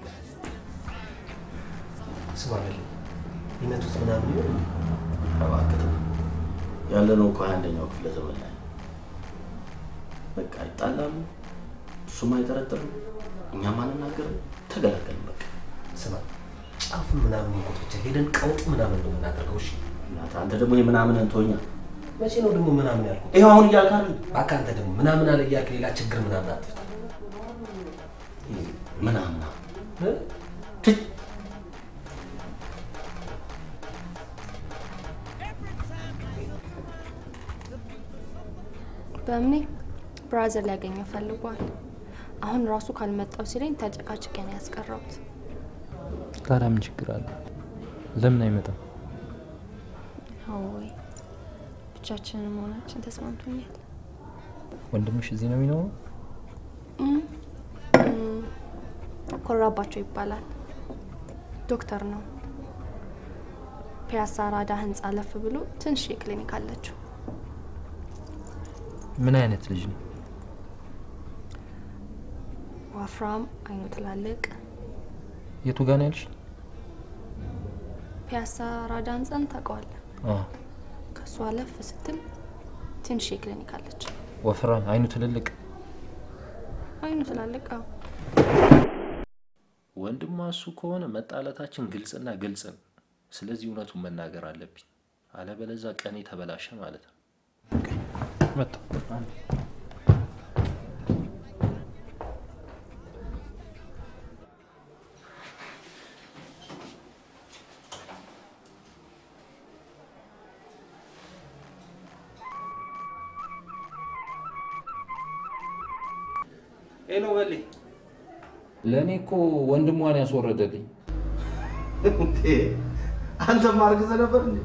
ስማ በል ይመቱት ምናምን ይሆን እንዴ? እባክህ ተው። ያለነው እኮ ሃያ አንደኛው ክፍለ ዘመን ላይ በቃ ይጣላሉ፣ እሱም አይጠረጥርም፣ እኛም አንናገርም፣ ተገላገልን በቃ። ስማ ጫፉ ምናምን እንቆት ብቻ ሄደን ቀውጥ ምናምን ነው የምናደርገው። እሺ እናትህ አንተ ደግሞ የምናምን እንቶኛ መቼ ነው ደግሞ ምናምን ያልኩት? ይኸው አሁን እያልክ አይደል? እባክህ አንተ ደግሞ ምናምን አለ እያልክ ሌላ ችግር ምናምን አትፍታ። ምናምና እ? በእምኔ ብራዘር ሊያገኘው ፈልጓል። አሁን ራሱ ካልመጣው ሲለኝ ተጨቃጭቄ ነው ያስቀረውት። ታዲያ ምን ችግር አለ? ለምን አይመጣም? ወይ ብቻችንን መሆናችን ተስማምቶኛል። ወንድምሽ እዚህ ነው የሚኖረው? እም፣ እም፣ ኮራባቸው ይባላል። ዶክተር ነው። ፒያሳ ራዳ ህንፃ አለፍ ብሎ ትንሽ ክሊኒክ አለችው። ምን አይነት ልጅ ነው? ወፍራም፣ አይኑ ትላልቅ። የቱ ጋር ነው ያልሽ? ፒያሳ ራዳ ህንፃን ታውቀዋለህ? አዎ፣ ከሱ አለፍ ስትል ትንሽ ክሊኒክ አለች። ወፍራም፣ አይኑ ትልልቅ። አይኑ ትላልቅ። አዎ። ወንድሟ እሱ ከሆነ መጣላታችን ግልጽና ግልጽ ነው። ስለዚህ እውነቱን መናገር አለብኝ፣ አለበለዛ ቀኔ ተበላሸ ማለት ነው። መጣሁ። ሄሎ በሌ ለእኔ እኮ ወንድሟን ያስወረደልኝ አንተም አርግዘህ ነበር እንዴ?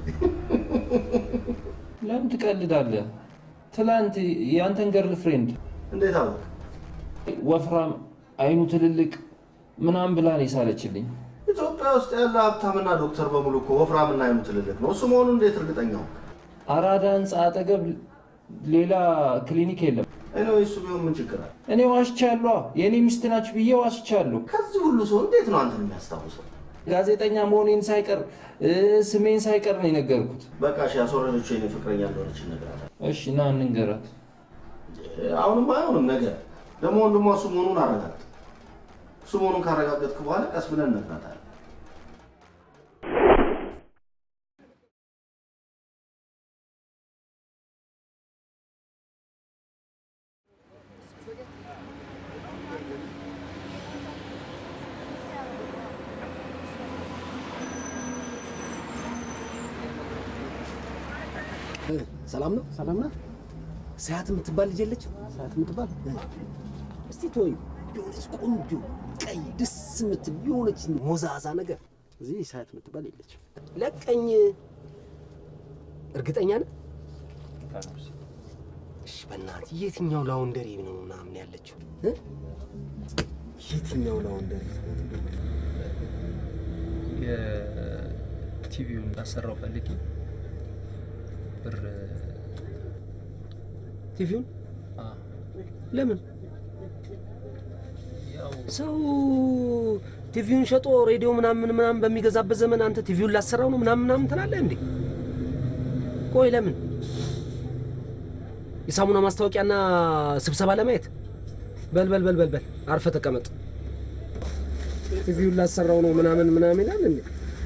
ለምን ትቀልዳለህ? ትላንት የአንተን ገርል ፍሬንድ እንዴት አወቅ? ወፍራም፣ አይኑ ትልልቅ ምናምን ብላ ነው የሳለችልኝ። ኢትዮጵያ ውስጥ ያለ ሀብታምና ዶክተር በሙሉ እኮ ወፍራምና አይኑ ትልልቅ ነው። እሱ መሆኑን እንዴት እርግጠኛ ሆንክ? አራዳ ህንፃ አጠገብ ሌላ ክሊኒክ የለም። እኔ እሱ ቢሆን ምን ችግር አለ? እኔ ዋሽቻለሁ። የእኔ ሚስት ናችሁ ብዬ ዋሽቻለሁ። ከዚህ ሁሉ ሰው እንዴት ነው አንተን የሚያስታውሰው? ጋዜጠኛ መሆኔን ሳይቀር እ፣ ስሜን ሳይቀር ነው የነገርኩት። በቃ እሺ፣ ያስወረደችው የኔ ፍቅረኛ እንደሆነች እነግራታለሁ። እሺ ና እንንገራት። አሁንም አይሆንም ነገር ደግሞ ወንድሟ እሱ መሆኑን አረጋግጥ። እሱ መሆኑን ካረጋገጥክ በኋላ ቀስ ብለን እነግራታለን። ሰላም ነው? ሰላም ናት። ሰያት የምትባል ልጅ የለች? ሰያት የምትባል እስቲ ተወኝ። የሆነች ቆንጆ ቀይ ደስ የምትል የሆነች ሞዛዛ ነገር እዚህ ሰያት የምትባል የለች። ለቀኝ። እርግጠኛ ነህ? እሺ፣ በእናትህ የትኛው ላውንደሪ ነው ምናምን ያለችው እ? የትኛው ላውንደሪ የቲቪውን ላሰራው ፈልጌ ብር ቲቪውን ለምን ሰው ቲቪውን ሸጦ ሬዲዮ ምናምን ምናምን በሚገዛበት ዘመን አንተ ቲቪውን ላሰራው ነው ምናምን ምናምን ትላለህ እንዴ? ቆይ ለምን የሳሙና ማስታወቂያና ስብሰባ ለማየት? በል በል በል በል በል አርፈ ተቀመጥ። ቲቪውን ላሰራው ነው ምናምን ምናምን ይላል እንዴ?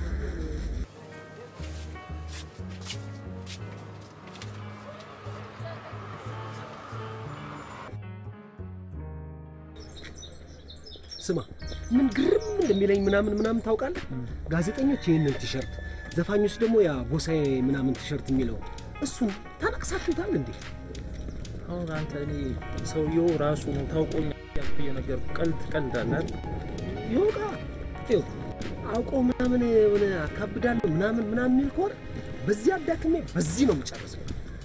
ስማ ምን ግርም እንደሚለኝ ምናምን ምናምን ታውቃለህ? ጋዜጠኞች ይህንን ቲሸርት፣ ዘፋኞች ደግሞ ያ ጎሳዬ ምናምን ቲሸርት የሚለው እሱን ታነቅሳችሁታል እንዴ? አሁን አንተ እኔ ሰውየው ራሱ ነው ታውቆኝ ያልኩ እየነገርኩህ ቀልድ ትቀልዳለህ። ይወቃ ይኸው አውቆ ምናምን የሆነ አካብዳለሁ ምናምን ምናምን የሚል ከሆነ በዚህ አዳክሜ በዚህ ነው የምጨርሰው።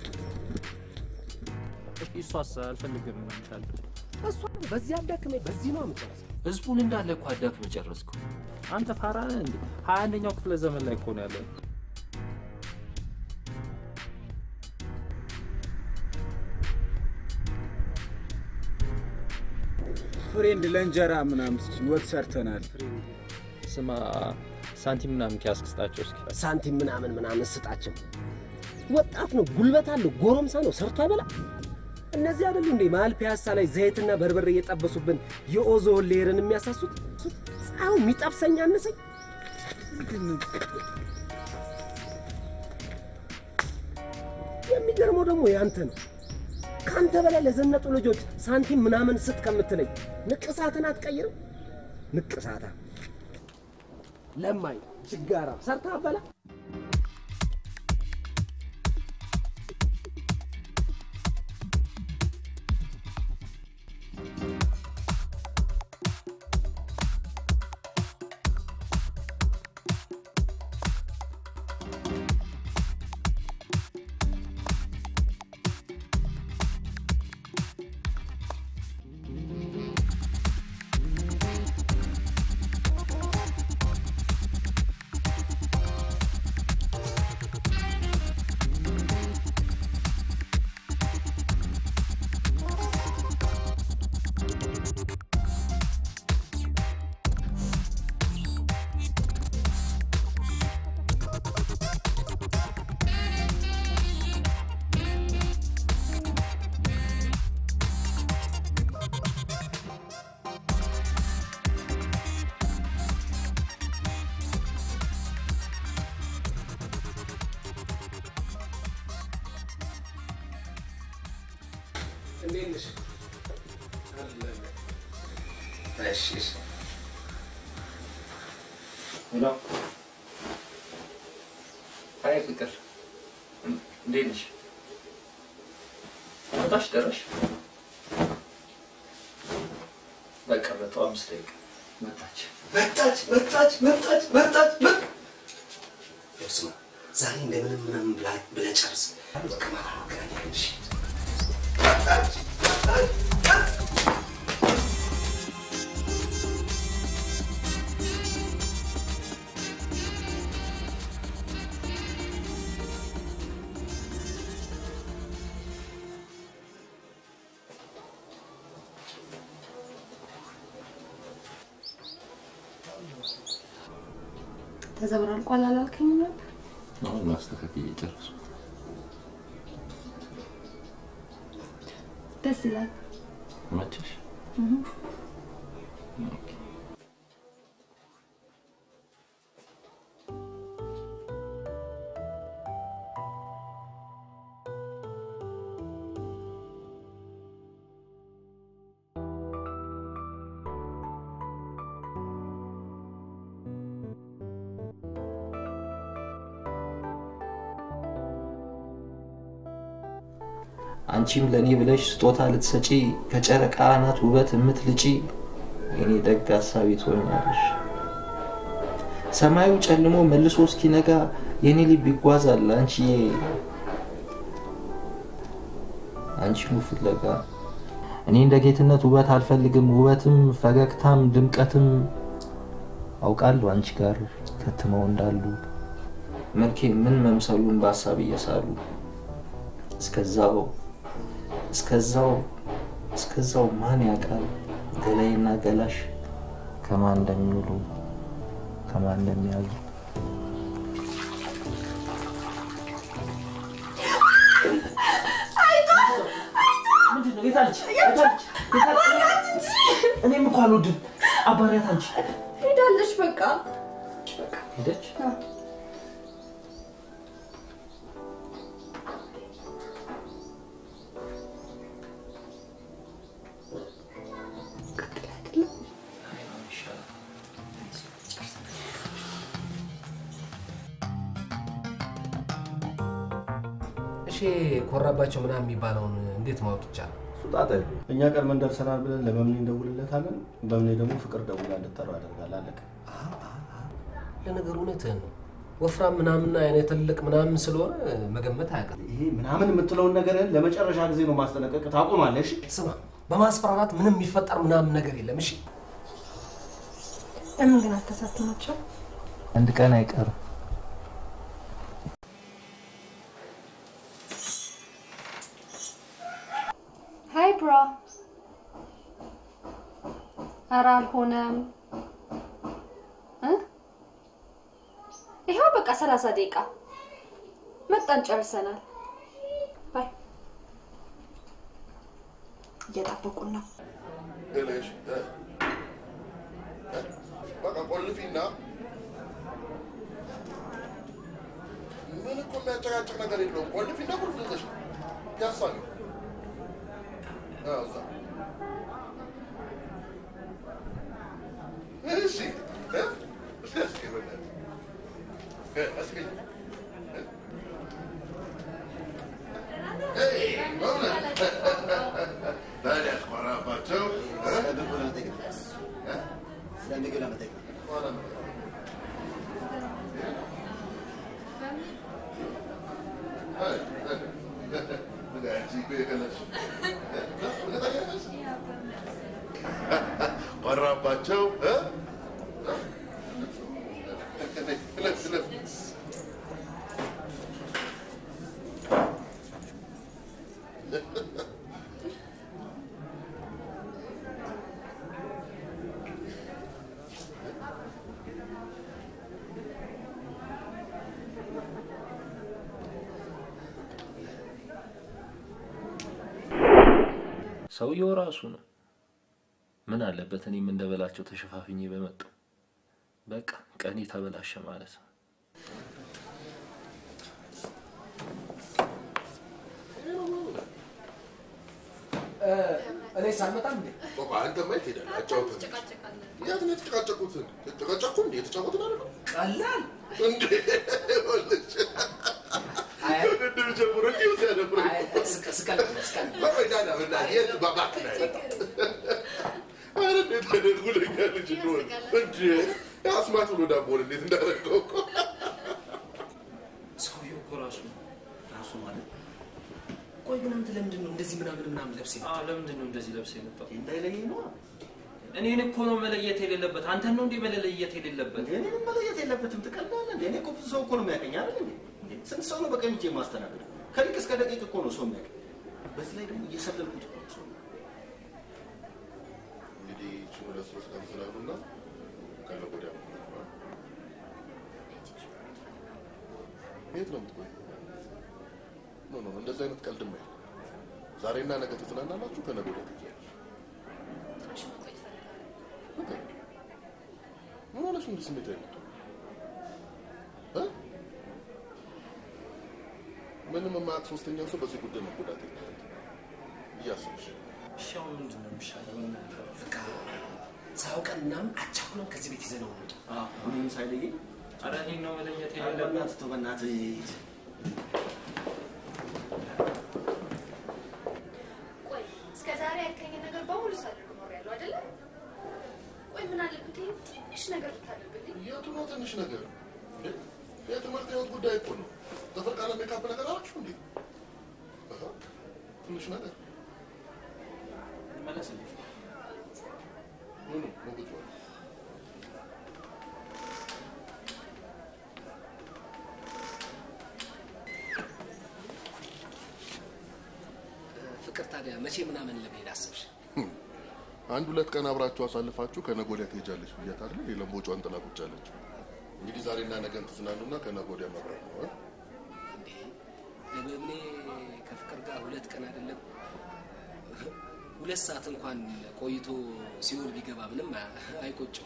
እሷስ አልፈልግም ይቻል እሷ በዚህ አዳክሜ በዚህ ነው የምጨርሰው። ህዝቡን እንዳለ እኮ አዳክም ጨረስኩ። አንተ ፋራ ነህ እንዴ? ሀያ አንደኛው ክፍለ ዘመን ላይ እኮ ነው ያለ። ፍሬንድ ለእንጀራ ምናምን ወጥ ሰርተናል። ስማ ሳንቲም ምናምን ኪያስክ ስጣቸው እስኪ። ሳንቲም ምናምን ምናምን ስጣቸው። ወጣት ነው፣ ጉልበት አለው፣ ጎረምሳ ነው፣ ሰርቶ አይበላ። እነዚህ አይደሉ እንዴ መሀል ፒያሳ ላይ ዘይትና በርበሬ እየጠበሱብን የኦዞን ሌየርን የሚያሳሱት? ፀሐዩ የሚጠብሰኝ አነሰኝ። የሚገርመው ደግሞ ያንተ ነው። ከአንተ በላይ ለዘነጡ ልጆች ሳንቲም ምናምን ስጥ ከምትለኝ ንቅሳትን አትቀይርም? ንቅሳታ ለማኝ ችጋራ ሰርታ አበላ እንዴት ነሽ? እሺ እሺ። ሄሎ አይ ፍቅር እንዴት ነሽ? መጣሽ ደረሽ? በቃ መጣሁ። አምስት ደቂቃ መጣች መጣች መጣች መጣች መጣች መጣች። ይኸው ስማ ዛሬ እንደምንም ምናምን ብላ- ብለህ ጨርስ። በቃ ማታ እንገናኛለን። እሺ? መጣች መጣች ተዘብራልቋል አላልከኝም ነበር? አሁን ማስተካከል የጨረስኩት ደስ ይላል። መቸሽ? እህ። አንቺም ለእኔ ብለሽ ስጦታ ልትሰጪ ከጨረቃ አናት ውበት የምትልጪ የኔ ደግ ሀሳቢ ትሆኛለሽ። ሰማዩ ጨልሞ መልሶ እስኪነጋ የኔ ልብ ይጓዛል አንቺዬ አንቺኑ ፍለጋ። እኔ እንደ ጌትነት ውበት አልፈልግም፣ ውበትም ፈገግታም ድምቀትም አውቃለሁ አንቺ ጋር ከትመው እንዳሉ መልኬ ምን መምሰሉን በሀሳብ እየሳሉ እስከዛው እስከዛው እስከዛው ማን ያውቃል ገላይና ገላሽ ከማን እንደሚውሉ ከማን እንደሚያዙ እኔም እኮ አልወድም። አባሪያት አንቺ ሄዳለች በቃ ሄደች። እሺ ኮራባቸው ምናምን የሚባለውን እንዴት ማወቅ ይቻላል? ሱጣጣ የለውም። እኛ ቀድመን ደርሰናል ብለን ለመምኔ እንደውልለታለን። በምኔ ደግሞ ፍቅር ደውላ እንድጠራው ያደርጋል። አለቀ። ለነገሩ እውነትህን ነው። ወፍራም ምናምን አይነት ትልቅ ምናምን ስለሆነ መገመት አያውቅም። ይሄ ምናምን የምትለውን ነገርህን ለመጨረሻ ጊዜ ነው ማስጠነቀቅ። ታቆማለህ? እሺ? ስማ፣ በማስፈራራት ምንም የሚፈጠር ምናምን ነገር የለም። እሺ ለምን ግን አታሳትማቸው? አንድ ቀን አይቀርም። ሀይ ብራ። ኧረ አልሆነም እ ይኸው በቃ ሰላሳ ደቂቃ መጣን፣ ጨርሰናል። ባይ እየጠበቁን ነው። ብለሽ እ፣ እ፣ በቃ ቆልፊና ምን እኮ የሚያጨቃጭቅ ነገር የለውም። ቆልፊና ቁልፍ ይዘሽ ፒያሳ ነው። አዎ፣ እዛ እሺ እ፣ እስኪ እስኪ በእናትህ እ፣ እስኪ እ፣ እ፣ በእውነት ታዲያ አስኮራባቸው እ? ቆራባቸው እ? እለፍ እለፍ ሰውየው ራሱ ነው። ምን አለበት እኔም እንደበላቸው ተሸፋፍኜ በመጣው። በቃ ቀኔ ተበላሸ ማለት ነው። እኔ ሳልመጣም እንዴ ቆይ አንተማ የት ሄዳለህ? አጫውተን። የት ነው የተጨቃጨቁት? ተጨቃጨቁ እንዴ? የተጫወትን አይደል? ቀላል እንዴ ይኸውልሽ፣ ድብድብ ጀምሮ እንዲሁ ሲያደብረኝ እኮ። ቆይ ዳና በእናትህ የት እባክህ ና የት? ኧረ እንዴት አይነት ጉደኛ ልጅ እንደሆነ እንዴ! አስማት ብሎ ዳቦን እንዴት እንዳደረገው እኮ ሰውየው እኮ ራሱ ራሱ ማለት ቆይ ግን አንተ ለምንድን ነው እንደዚህ ምናምን ምናምን ለብስ አዎ፣ ለምንድን ነው እንደዚህ ለብሰህ የመጣው? እንዳይለየኝ ነው እኔን እኮ ነው መለየት የሌለበት። አንተን ነው እንዴ መለየት የሌለበት? እኔንም መለየት የለበትም ትቀላለህ እንዴ እኔ እኮ ብዙ ሰው እኮ ነው የሚያቀኝ አይደል እንዴ እንዴ ስንት ሰው ነው በቀኝ እጄ የማስተናግደው ከሊቅ እስከ ደቂቅ እኮ ነው ሰው የሚያቀኝ በዚህ ላይ ደግሞ እየሰለልኩት እኮ ነው ሰው እንግዲህ ይህችን ሁለት ሶስት ቀን ስላሉና ከነገ ወዲያ ነው የምንገባው። የት ነው የምትቆይ? ኖ ኖ እንደዚህ አይነት ቀልድማ የለም። ዛሬና ነገ ትዝናናላችሁ፣ ከነገ ወዲያ ትሄጃለሽ። ኦኬ። ምን ሆነሽ እንዲህ ስሜት አይመጣ ምንም የማያውቅ ሶስተኛ ሰው በዚህ ጉዳይ መጎዳት የለበትም እያሰብሽ እሺ አሁን ምንድን ነው የሚሻለው በቃ ሳያውቀን ምናምን አቻኩለን ከዚህ ቤት ይዘነው እንውጣ ምንም ሳይለየኝ ኧረ እኔን ነው መለየት ኧረ የሌለበት። በእናትህ ተው በእናትህ ሂድ ቆይ እስከ ዛሬ ያልከኝን ነገር በሙሉ ሳደርግ ኖሬያለሁ አይደለ? ቆይ ምን አለበት ይሄን ትንሽ ነገር ብታደርግልኝ? የቱ ነው ትንሽ ነገር እንዴ? የትምህርት ህይወት ጉዳይ እኮ ነው። ጥፍር ቀለም ሜካፕ ነገር አላችሁ እንዴ? አሃ፣ ትንሽ ነገር መለስልኝ። ምኑ ሞግቷል? ፍቅር ታዲያ መቼ ምናምን ለመሄድ አሰብሽ አንድ ሁለት ቀን አብራችሁ አሳልፋችሁ ከነገ ወዲያ ትሄጃለሽ ብያት አይደል? ሌላም ቦጫን ጥላ ቁጭ አለች። እንግዲህ ዛሬና ነገን ትዝናኑና ከነገ ወዲያ መብራት ነው። አ? እንዴ ለበብኔ ከፍቅር ጋር ሁለት ቀን አይደለም ሁለት ሰዓት እንኳን ቆይቶ ሲኦል ቢገባ ምንም አይቆጭም።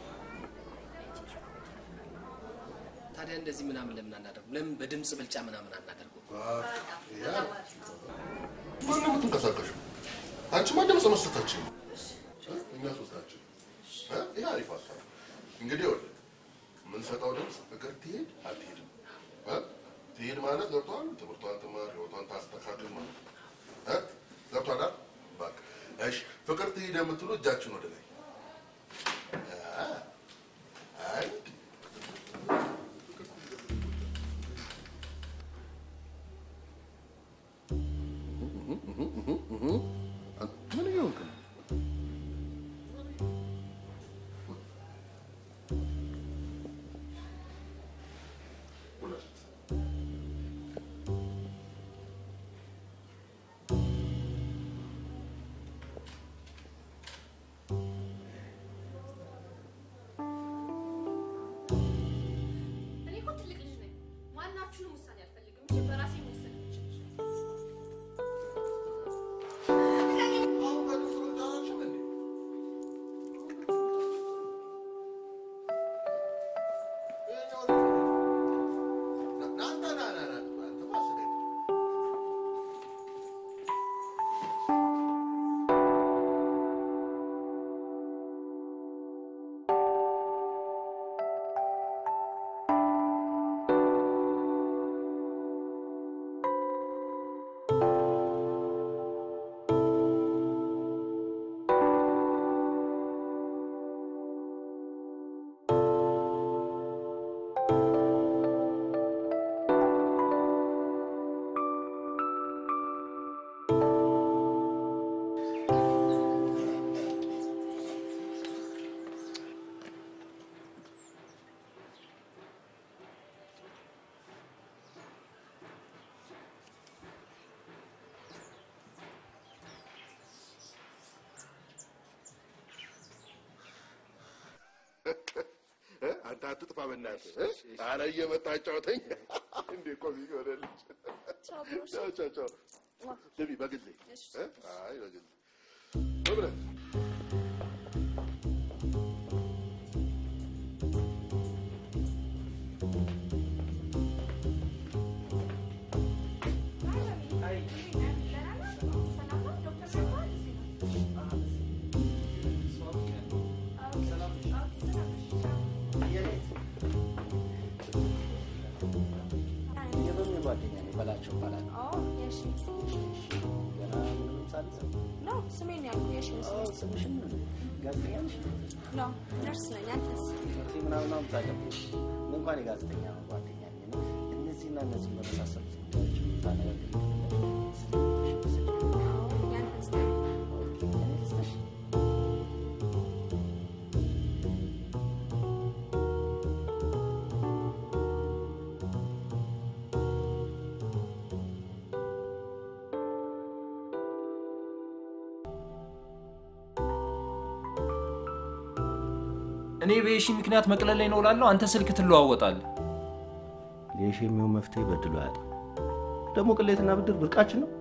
ታዲያ እንደዚህ ምናምን ለምን አናደርጉ? ለምን በድምፅ ብልጫ ምናምን አናደርጉ? ያ ማን ነው የምትንቀሳቀሽው? አንቺማ ድምፅ መስጠታችን ነው። እ? እኛ ሶስታችን እ? ይሄ አሪፍ ሀሳብ ነው። እንግዲህ ይኸውልህ የምንሰጠው ድምፅ ፍቅር ትሄድ አትሄድም እ? ትሄድ ማለት ገብቷል። ትምህርቷን ትማር፣ ህይወቷን ታስተካክል ማለት ነው። እ? ገብቷል አይደል? በቃ እሺ። ፍቅር ትሄድ የምትሉ እጃችን ወደ ላይ አ፣ አይ ምን እየሆንክ ነው? ሁለት እኔ እኮ ትልቅ ልጅ ነኝ። ማናችሁንም ውሳኔ አልፈልግም እንጂ በራሴ መወሰን የምችል ልጅ ነኝ። እ? አንተ አትጥፋ በእናትህ እ? ኧረ እየመጣ አጫውተኝ እንዴ ኮሚክ ሆነልሽ ቻው ቻው ቻው ስሚ በግሌ እ? አይ በግሌ በብረት ሰላም ነው ዶክተር ሸኳል? ማለት ነው? ነው ስሜን ያልኩ የሺ መስሎኝ። ስምሽን ጋዜጠኛ ነሽ? ነው ነርስ ነኝ። አንተስ? ትምህርት ምናምን ነው የምታቀብሽ? እኔ እንኳን የጋዜጠኛ ጓደኛ ነኝ። እኔ እነዚህና እነዚህ በመሳሰሉት ጉዳዮች ታነጋግር ያንተስ? እኔ በየሺ ምክንያት መቅለል ላይ ነው እላለሁ፣ አንተ ስልክ ትለዋወጣለህ። የሺ የሚሆን መፍትሄ በድሎ ያጣ ደግሞ ቅሌትና ብድር ብርቃችን ነው።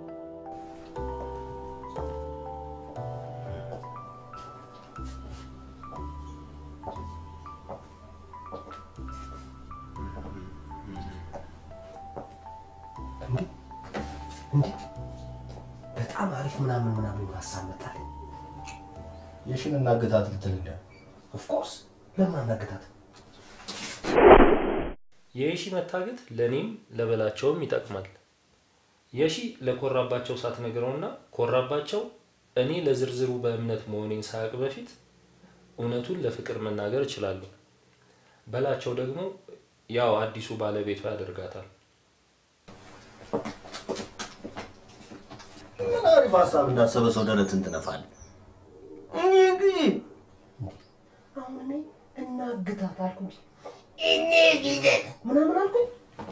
በጣም አሪፍ ምናምን ምናምን ሀሳብ መጣል። የሺን እናግታት ልትል እንደ ኦፍኮርስ ለምን አናግታት? የየሺ መታገት ለእኔም ለበላቸውም ይጠቅማል። የሺ ለኮራባቸው ሳትነግረውና ኮራባቸው እኔ ለዝርዝሩ በእምነት መሆኔን ሳያውቅ በፊት እውነቱን ለፍቅር መናገር እችላለሁ። በላቸው ደግሞ ያው አዲሱ ባለቤቷ ያደርጋታል። ምን አሪፍ ሀሳብ እንዳሰበ ሰው ደረትን ትነፋለህ። እኔ ግን አሁን እኔ እናግታት አልኩ እንጂ እኔ ጊዜት ምናምን አልኩኝ።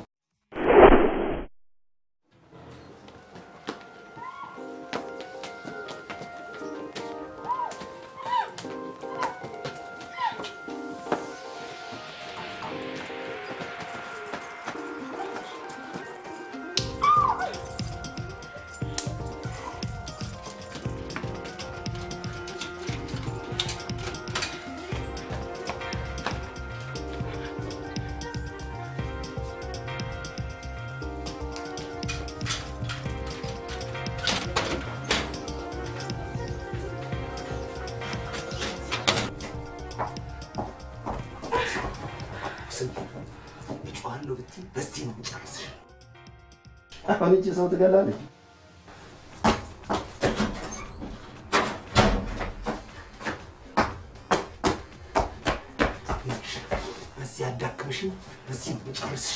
እጮሃለሁ ብትይ በዚህ ነው የምጨርስሽ። አሁን እቺ ሰው ትገላለች። በዚህ አዳክምሽን በዚህ ነው የምጨርስሽ።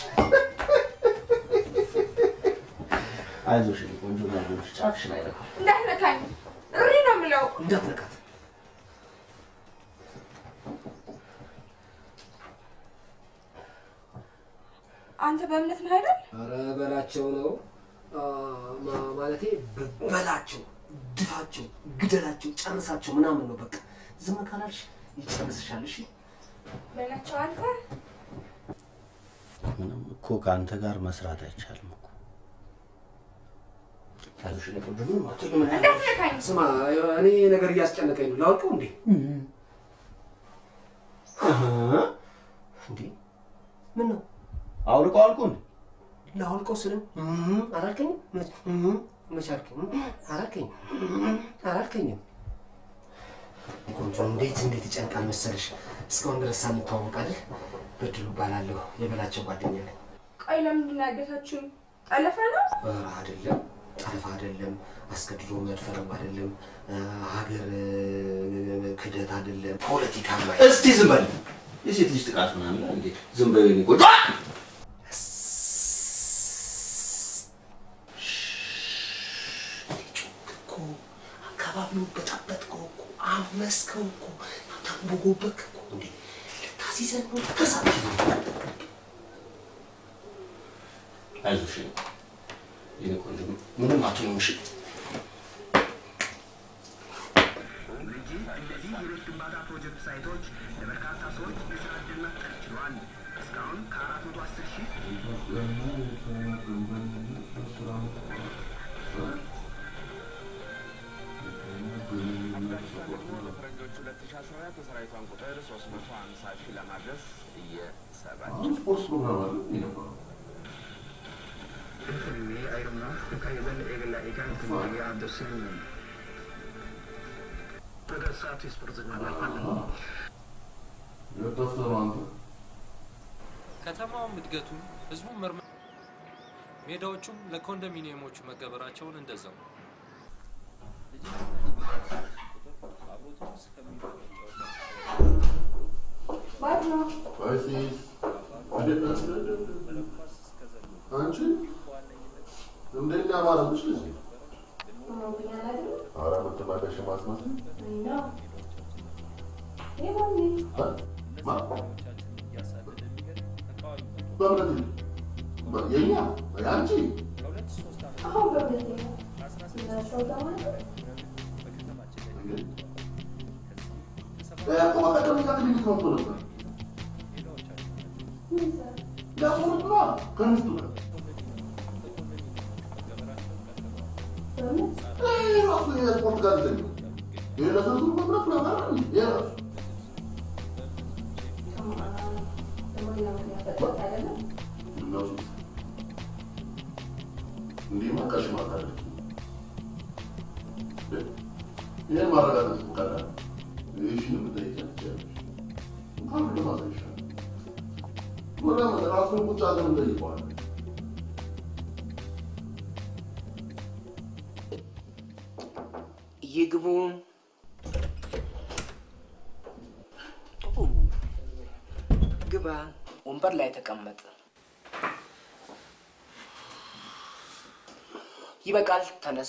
አይዞሽ የኔ ቆንጆ አይዞሽ፣ ጫፍሽን አይነካም። እንዳትነካኝ እሪ ነው የምለው። እንዳትነካት። አንተ በእምነት ነህ አይደል? ኧረ በላቸው ነው አ፣ ማ- ማለቴ በ- በላቸው፣ ድፋቸው፣ ግደላቸው፣ ጨርሳቸው ምናምን ነው። በቃ ዝም ካላልሽ ይጨርስሻል። እሺ በላቸው አንተ ምንም እኮ ከአንተ ጋር መስራት አይቻልም እኮ። አይዞሽ የኔ ቆንጆ ምንም አትሆኝም። እንዳትነካኝ። ስማ እኔ ነገር እያስጨነቀኝ ነው። ላውቀው እንዴ? እንዴ ምን ነው አውልቀው አልኩ እንዴ? ላውልቀው ስልም አላልከኝም? መች- መች አልከኝ? አላልከኝም አላልከኝም። ቆንጆ እንዴት እንዴት ይጨንቃል መሰለሽ። እስካሁን ድረስ ሳንተዋወቅ አይደል? በድሉ እባላለሁ የበላቸው ጓደኛ ነኝ። ቆይ ለምንድን ነው ያገታችሁኝ? ጠለፈ ነው? ኧረ አይደለም፣ ጠለፋ አይደለም፣ አስገድዶ መድፈርም አይደለም፣ አ፣ ሀገር እ፣ ክህደት አይደለም፣ ፖለቲካ እስቲ ዝም በል። የሴት ልጅ ጥቃት ምናምን እንዴ? ዝም በል የኔ ቆንጆ። እኮ አካባቢውን በጠበጥከው እኮ አመስከው እኮ ታንቦጎበክ እኮ እንዴ ልታሲዘን ነው ተሳት አይዞሽ የኔ የኔ ቆንጆ፣ ምንም አትሆኝም። እሺ እነዚህ የቤት ግንባታ ፕሮጀክት ሳይቶች ለበርካታ ሰዎች የስራ ዕድል መፍጠር ችለዋል። እስካሁን ከአራት መቶ አስር ሺህ በፈረንጆች 2014 የሰራዊቷን ቁጥር 350 ሺህ ለማድረስ እየሰራች ስፖርት ፕሮግራም አለ የነበረው filmii ayirumna kayban eegala eegaan filmii abdusin በገሳት ስፖርት እናላለን የጠፍተህ ነው አንተ። ከተማውም እድገቱን ህዝቡም ምርመ ሜዳዎቹም ለኮንዶሚኒየሞቹ መገበራቸውን እንደዛው አይሲስ እንዴት ነህ? አንቺ እንደኛ ማረምሽ ልጅ ኧረ የምትመለሽ ማስመስል ማ በእምነት በ- የኛ የአንቺ እኮ በቀደም እኛ ክሊኒክ መጥቶ ነበር ሊያስወርድ ነዋ ከሚስቱ ጋር ይህ ራሱ የስፖርት ጋዜጠኛ ይህ ለስንቱ መምረት ምናምን ይህ ራሱ እነሱ እንዲህማ ቀሽማት አለ ይህን ማረጋገጥ ቀላል ይህሽን የምጠይቂያት ትችያለሽ እንኳን ለማሳይሻል ምናምን ራሱን ቁጭ አድርገን እንጠይቀዋለን ይግቡ። ግባ። ወንበር ላይ ተቀመጥ። ይበቃል። ተነስ።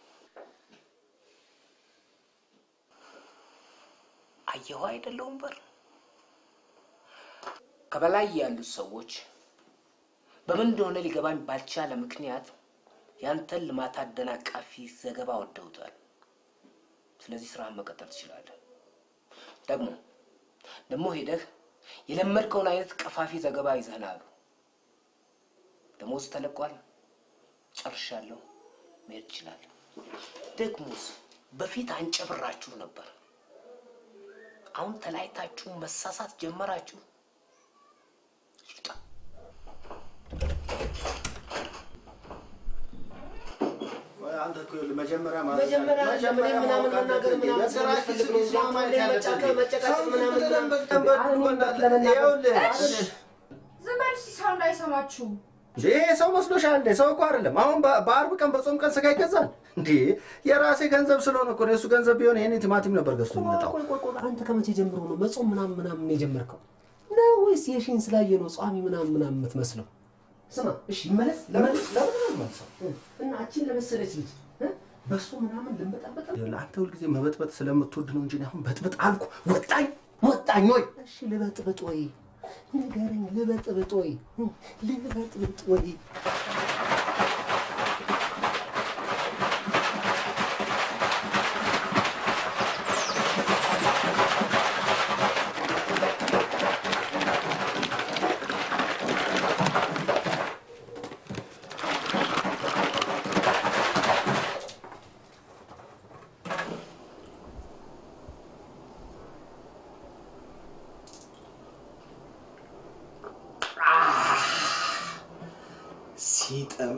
አየኸው አይደለ ወንበር ከበላይ ያሉት ሰዎች በምን እንደሆነ ሊገባኝ ባልቻለ ምክንያት ያንተን ልማት አደናቃፊ ዘገባ ወደውታል። ስለዚህ ስራህን መቀጠል ትችላለህ። ደግሞ ደግሞ ሄደህ የለመድከውን አይነት ቀፋፊ ዘገባ ይዘህና አሉ። ደሞዝ ተለቋል። ጨርሻለሁ። መሄድ ትችላለህ። ደግሞስ በፊት አንጨብራችሁ ነበር። አሁን ተለያይታችሁ መሳሳት ጀመራችሁ። አንተ እኮ ይኸውልህ መጀመሪያ ማለት መጀመሪያ መጀመሪያ ለምን ምናምን ማወቅ መናገር አለብህ። ምናምን በስራችን ስለምትፈልግ ነው ስራ ማየት ላይ ያለብህ። መጫከ- መጨቃጨቅ ሰው ምናምን ዝም ብለን ምናምን በቀን በቀን አሁን እንዳለ- ይኸውልህ ዝም በል እስኪ ሰው እንዳይሰማችሁ። ይሄ ሰው መስሎሻል እንዴ? ሰው እኮ አይደለም። አሁን በ- በአርብ ቀን በጾም ቀን ስጋ ይገዛል እንዴ? የራሴ ገንዘብ ስለሆነ እኮ ነው። የእሱ ገንዘብ ቢሆን ይሄን ቲማቲም ነበር ገዝቶ የሚመጣው። ቆይ ቆይ ቆይ አንተ ከመቼ ጀምሮ ነው መጾም ምናምን ምናምን የጀመርከው ነው ወይስ የሺን ስላየ ነው ጿሚ ምናምን ምናምን የምትመስለው? ስማ እሺ ይመለስ ለምን ለምን አልመልሰው? እና አችን ለመሰለች ልጅ እ? በሱ ምናምን ልንበጣበጣ ይኸውልህ አንተ ሁልጊዜ መበጥበጥ ስለምትወድ ነው እንጂ እኔ አሁን በጥብጥ አልኩ። ወጣኝ ወጣኝ ወይ እሺ ልበጥብጥ ወይ ንገረኝ፣ ልበጥብጥ ወይ እ? ልበጥብጥ ወይ ሲጥም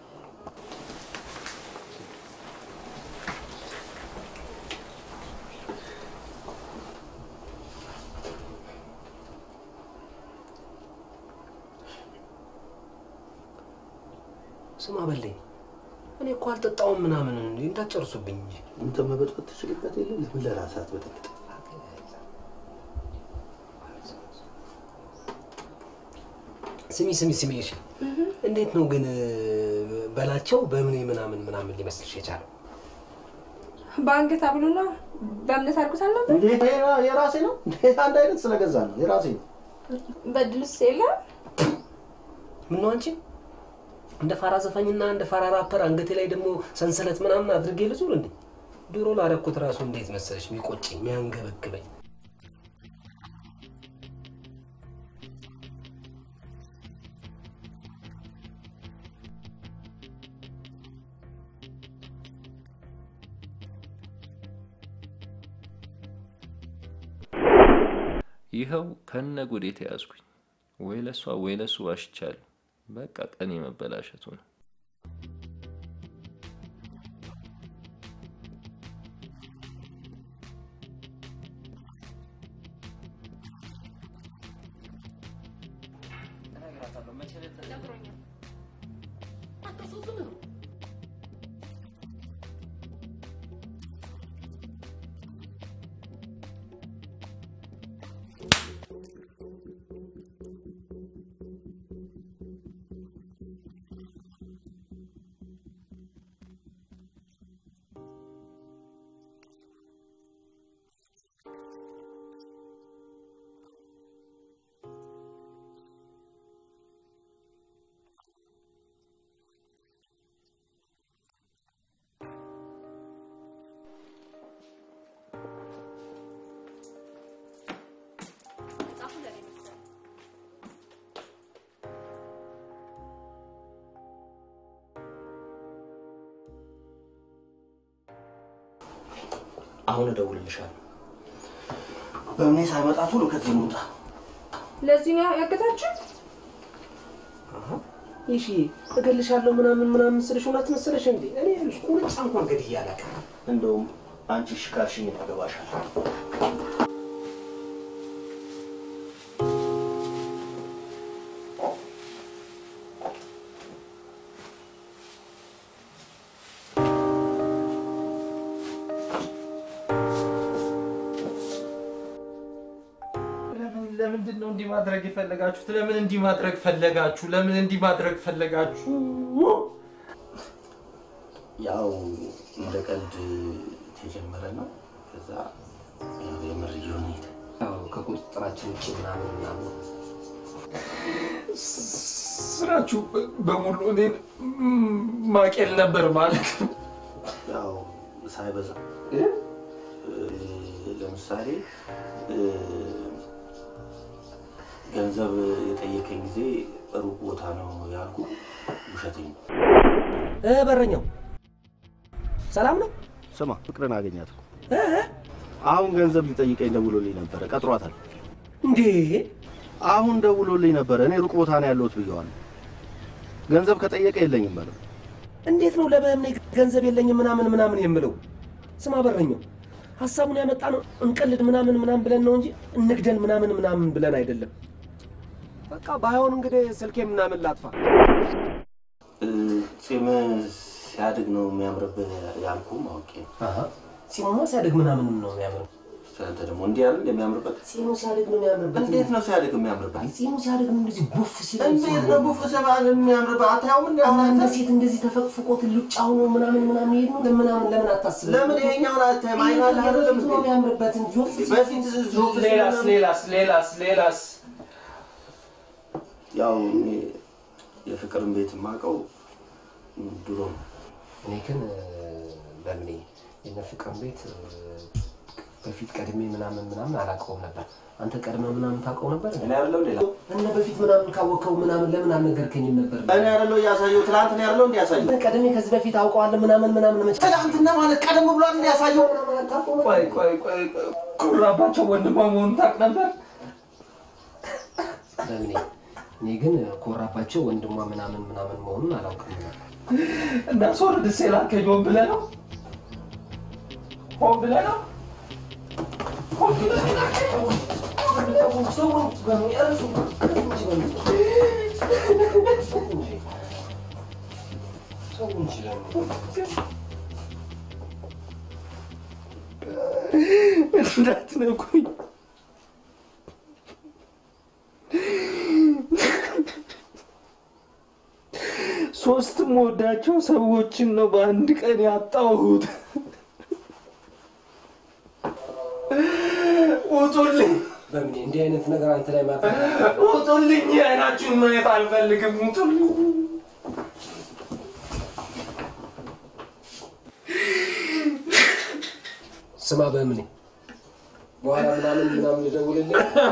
ስማ በለኝ፣ እኔ እኮ አልጠጣውም ምናምን እንዴ እንዳትጨርሱብኝ እንጂ አንተ መበጥበጥ ትችልበት የለ ለምን ለራስህ አትበጠብጥ? ስሚ ስሚ ስሚ፣ እሺ እንዴት ነው ግን እ፣ በላቸው በምን ምናምን ምናምን ሊመስልሽ የቻለው? በአንገት አብሎና በእምነት አድርጎት አልነበር? እንዴ የራሴ ነው እንዴ? አንድ አይነት ስለገዛ ነው የራሴ ነው። በድልስ የለም ምነው አንቺ እንደ ፋራ ዘፋኝና እንደ ፋራ ራፐር አንገቴ ላይ ደግሞ ሰንሰለት ምናምን አድርጌ ልዙር እንዴ? ድሮ ላደረኩት ራሱ እንዴት መሰለሽ የሚቆጭኝ የሚያንገበግበኝ። ይኸው ከነ ጉዴ ተያዝኩኝ። ወይ ለሷ ወይ ለሱ ዋሽቻለሁ። በቃ ቀን የመበላሸቱ ነው። አሁን እደውልልሻለሁ። በእምኔ ሳይመጣ ቶሎ ከዚህ እንውጣ። ለዚህ ነው ያገታችሁ? ይሺ እገልሻለሁ ምናምን ምናምን ስልሽ እውነት መሰለሽ እንዴ? እኔ ይኸውልሽ ቁርጫ እንኳን ገድዬ አላውቅም። እንደውም አንቺ እሺ ካልሽኝ ያገባሻል። ለምን ለምንድን ነው እንዲህ ማድረግ የፈለጋችሁት? ለምን እንዲህ ማድረግ ፈለጋችሁ? ለምን እንዲህ ማድረግ ፈለጋችሁ? ያው እንደ ቀልድ ተጀመረ ነው። ከዛ ያው የምር እየሆነ ሄደ። ያው ከቁጥጥራችን ውጭ ምናምን ምናምን ስራችሁ በሙሉ እኔን ማቄል ነበር ማለት ነው። ያው ሳይበዛ ለምሳሌ ገንዘብ የጠየቀኝ ጊዜ ሩቅ ቦታ ነው ያልኩ ውሸቴን ነው። እ በረኛው ሰላም ነው? ስማ ፍቅርን አገኛት እኮ አሁን ገንዘብ ሊጠይቀኝ ደውሎልኝ ነበረ። ቀጥሯታል እንዴ? አሁን ደውሎልኝ ነበረ። እኔ ሩቅ ቦታ ነው ያለሁት ብየዋለሁ። ገንዘብ ከጠየቀ የለኝም በለው። እንዴት ነው ለበእምኔ ገንዘብ የለኝም ምናምን ምናምን የምለው? ስማ በረኛው ሀሳቡን ያመጣ ነው እንቀልድ ምናምን ምናምን ብለን ነው እንጂ እንግደል ምናምን ምናምን ብለን አይደለም። በቃ ባይሆን እንግዲህ ስልኬ ምናምን ላጥፋ። እ፣ ጺም ሲያድግ ነው የሚያምርብህ ያልኩህ ማወቄ ነው። ጺሙማ ሲያድግ ምናምን ነው የሚያምር። አንተ ደግሞ እንዲህ ያለ እንደሚያምርበት ጺሙ ሲያድግ ነው የሚያምርበት። እንዴት ነው ሲያድግ የሚያምርበት? ጺሙ ሲያድግ ነው እንደዚህ ቡፍ ሲል እንዴት ነው ቡፍ ሲባል የሚያምርበት? አታየውም እንዴ? አሁን እንደ አንተ ሴት እንደዚህ ተፈቅፍቆ ትልጫ ሆኖ ምናምን ምናምን ይሄድ ነው ለምናምን ለምን አታስብም? ለምን ይሄኛውን አታይም? አይን አለ አይደለም በፊት ነው የሚያምርበት እንጂ ወፍ ሲል- በፊት ዞፍ ሲል ሌላስ ምናምን- ሌላስ ሌላስ ሌላስ ያው እኔ የፍቅርን ቤት የማውቀው ድሮ ነው። እኔ ግን በምኔ የነ ፍቅርን ቤት እ፣ በፊት ቀድሜ ምናምን ምናምን አላውቀውም ነበር። አንተ ቀድመህ ምናምን ታውቀው ነበር? እኔ አይደለሁ ሌላ እነ በፊት ምናምን ካወቅከው ምናምን ለምን አልነገርከኝም ነበር? እኔ አይደለሁ እያሳየው ትናንት ነው ያለው እንዲያሳየው ቀድሜ ከዚህ በፊት አውቀዋለሁ ምናምን ምናምን መቼ ትናንትና ማለት ቀደም ብሏል እንዲያሳየው ቆይ ቆይ ቆይ ቆይ፣ ኩራባቸው ወንድሟ መሆኑን ታውቅ ነበር? በምኔ እኔ ግን ኮራባቸው ወንድሟ ምናምን ምናምን መሆኑን አላውቅም ነበር። እንዳስወርድ ሴላከኝ ሆን ብለህ ነው? ሆን ብለህ ነው? ሆን ብለህ ነው የላከኝ? እንዳትነኩኝ። ሶስት የምወዳቸው ሰዎችን ነው በአንድ ቀን ያጣሁት። ውጡልኝ! በምኔ እንዲህ አይነት ነገር አንተ ላይ ማድረግ ውጡልኝ! አይናችሁን ማየት አልፈልግም። ውጡልኝ! ስማ በምኔ በኋላ ምናምን ምናምን ልደውልልህ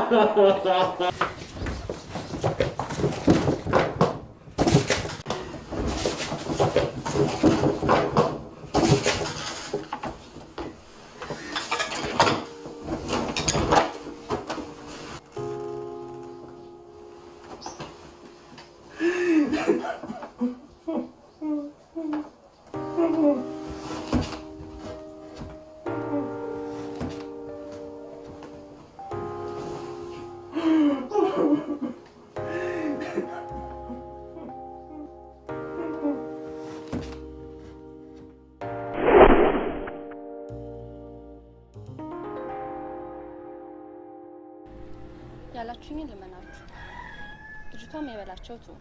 ያላችሁኝን ልመናችሁ። ልጅቷም የበላቸው ቱ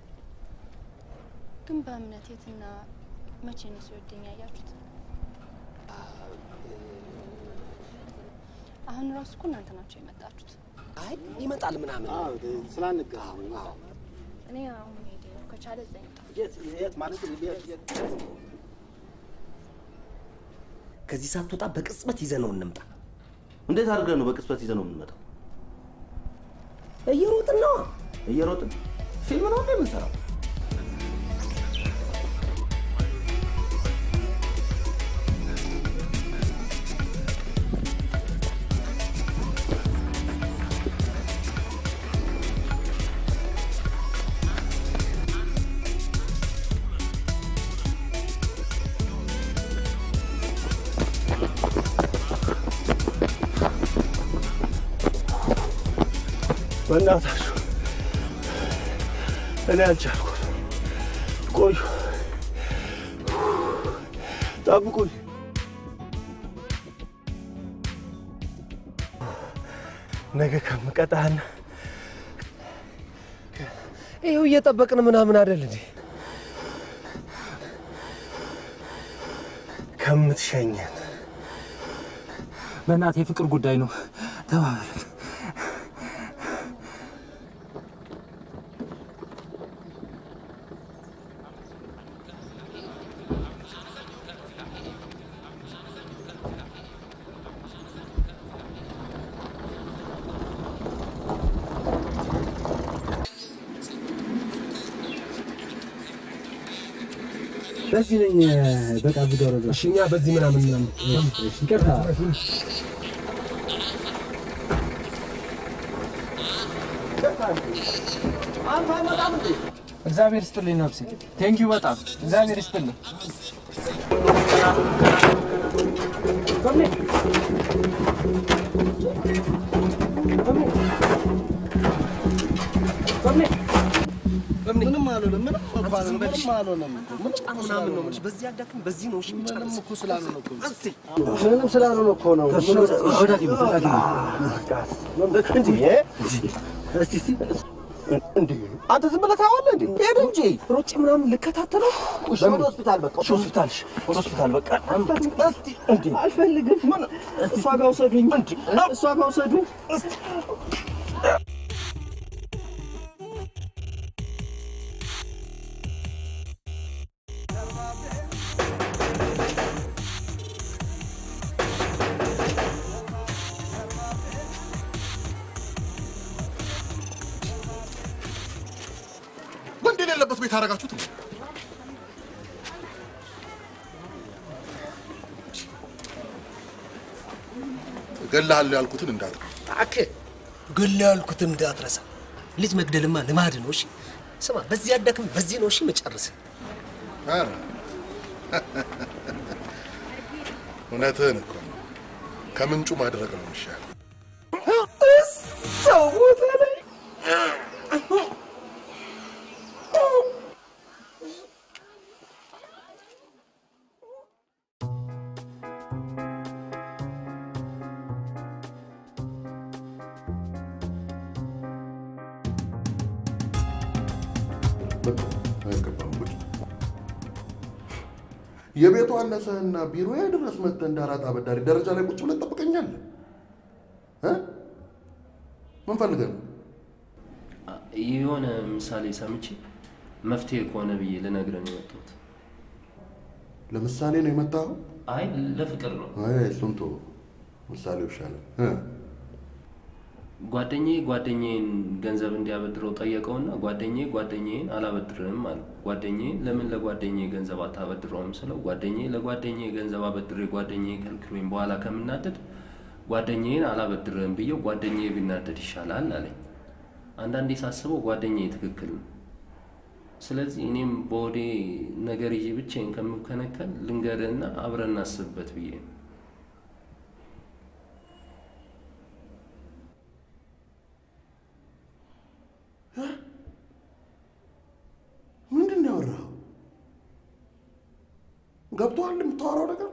ግን በእምነት የትና መቼ ነው ሲወደኝ ያያችሁት? አሁን ራሱ እኮ እናንተ ናቸው የመጣችሁት። አይ ይመጣል ምናምን ስላንገናኝ እኔ አሁን ሄደ ከቻለ እዛ ይምጣ። የት ማለት ከዚህ ሳትወጣ በቅጽበት ይዘነው እንምጣ። እንዴት አድርገን ነው በቅጽበት ይዘን ነው የምንመጣው? እየሮጥን ነው። እየሮጥን ፊልም ነው እንዴ የምንሰራው? በእናታችሁ እኔ አልቻልኩም። ቆዩ፣ ጠብቁኝ። ነገ ከምቀጣህና ይኸው እየጠበቅን ምናምን አይደል እንዴ? ከምትሸኘን በእናትህ የፍቅር ጉዳይ ነው። ተባበልን። በዚህ ነኝ። በቃ እዚህ ጋር እሺ፣ እኛ በዚህ ምናምን ምናምን ይቅርታ። እግዚአብሔር ይስጥልኝ ነፍሴ። ቴንኪዩ በጣም እግዚአብሔር ይስጥልኝ። ምንም አልሆነም። ምንም እኮ አልሆነም። ምንም አልሆነም እኮ ምንም እኮ ምናምን ነው የምልሽ። በዚህ አዳክም፣ በዚህ ነው እሺ የምጨርስ እኮ ስላልሆነ እኮ ምንም ስላልሆነ እኮ ነው። ወደ ሐኪም ቤት፣ ወደ ሐኪም ቤት። እንዴ! እስቲ እስቲ እንዴ! አንተ ዝም ብለህ ታየዋለህ እንዴ? ሄድ እንጂ ሮጬ ምናምን ልከታተለው። እሺ፣ ወደ ሆስፒታል በቃ እሺ፣ ሆስፒታል እሺ፣ ወደ ሆስፒታል በቃ እስቲ እንዴ! አልፈልግም። ምን እሷ ጋር ውሰዱኝ እንዴ! እሷ ጋር ውሰዱኝ እስቲ ወንድ የሌለበት ቤት አደረጋችሁት ነው። እገልሃለሁ ያልኩትን እንዳትረሳ። እባክህ ገል ያልኩትን እንዳትረሳ። ልጅ መግደልማ ልማድ ነው። እሺ ስማ፣ በዚህ አዳክም፣ በዚህ ነው እሺ መጨረስ። ኧረ እውነትህን እኮ ነው። ከምንጩ ማድረግ ነው የሚሻለው። ሰው ቦታ ላይ በቃ አይገባም። ቁጭ የቤቱ አነሰህና ቢሮዬ ድረስ መጥተህ እንደ አራጣ አበዳሪ ደረጃ ላይ ቁጭ ብለህ ትጠብቀኛለህ እ? ምን ፈልገህ ነው? የሆነ ምሳሌ ሰምቼ መፍትሄ ከሆነ ብዬ ልነግርህ ነው የመጣሁት። ለምሳሌ ነው የመጣኸው? አይ ለፍቅር ነው። አይ እሱን ተወው፣ ምሳሌው ይሻላል እ? ጓደኛዬ ጓደኛዬን ገንዘብ እንዲያበድረው ጠየቀውና ጓደኛዬ ጓደኛዬን አላበድርም አለ። ጓደኛዬን ለምን ለጓደኛዬ ገንዘብ አታበድረውም ስለው ጓደኛዬ ለጓደኛዬ ገንዘብ አበድሬ ጓደኛዬ ከልክሎኝ በኋላ ከምናደድ ጓደኛዬን አላበድርም ብዬው ጓደኛዬ ቢናደድ ይሻላል አለኝ። አንዳንዴ ሳስበው ጓደኛዬ ትክክል ነው። ስለዚህ እኔም በወዴ ነገር ይዤ ብቻዬን ከምከነከል ልንገርህና አብረን እናስብበት ብዬ ነው። ምንድን ነው ያወራኸው? ገብቶሃል የምታወራው ነገር?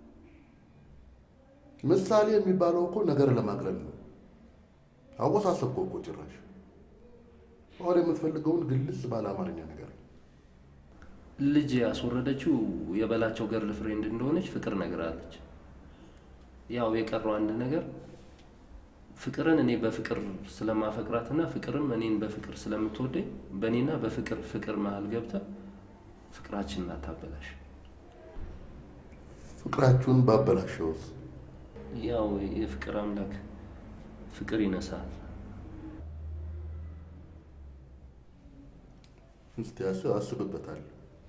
ምሳሌ የሚባለው እኮ ነገር ለማቅለል ነው። አወሳሰብከው እኮ ጭራሽ። አሁን የምትፈልገውን ግልጽ ባለ አማርኛ ነገር ልጅ ያስወረደችው የበላቸው ገርል ፍሬንድ እንደሆነች ፍቅር ነግራለች። ያው የቀረው አንድ ነገር ፍቅርን እኔ በፍቅር ስለማፈቅራትና ፍቅርም እኔን በፍቅር ስለምትወደኝ በእኔና በፍቅር ፍቅር መሀል ገብተ ፍቅራችንን አታበላሽ። ፍቅራችሁን ባበላሸውስ? ያው የፍቅር አምላክ ፍቅር ይነሳል። እስቲ አስ- አስብበታለሁ።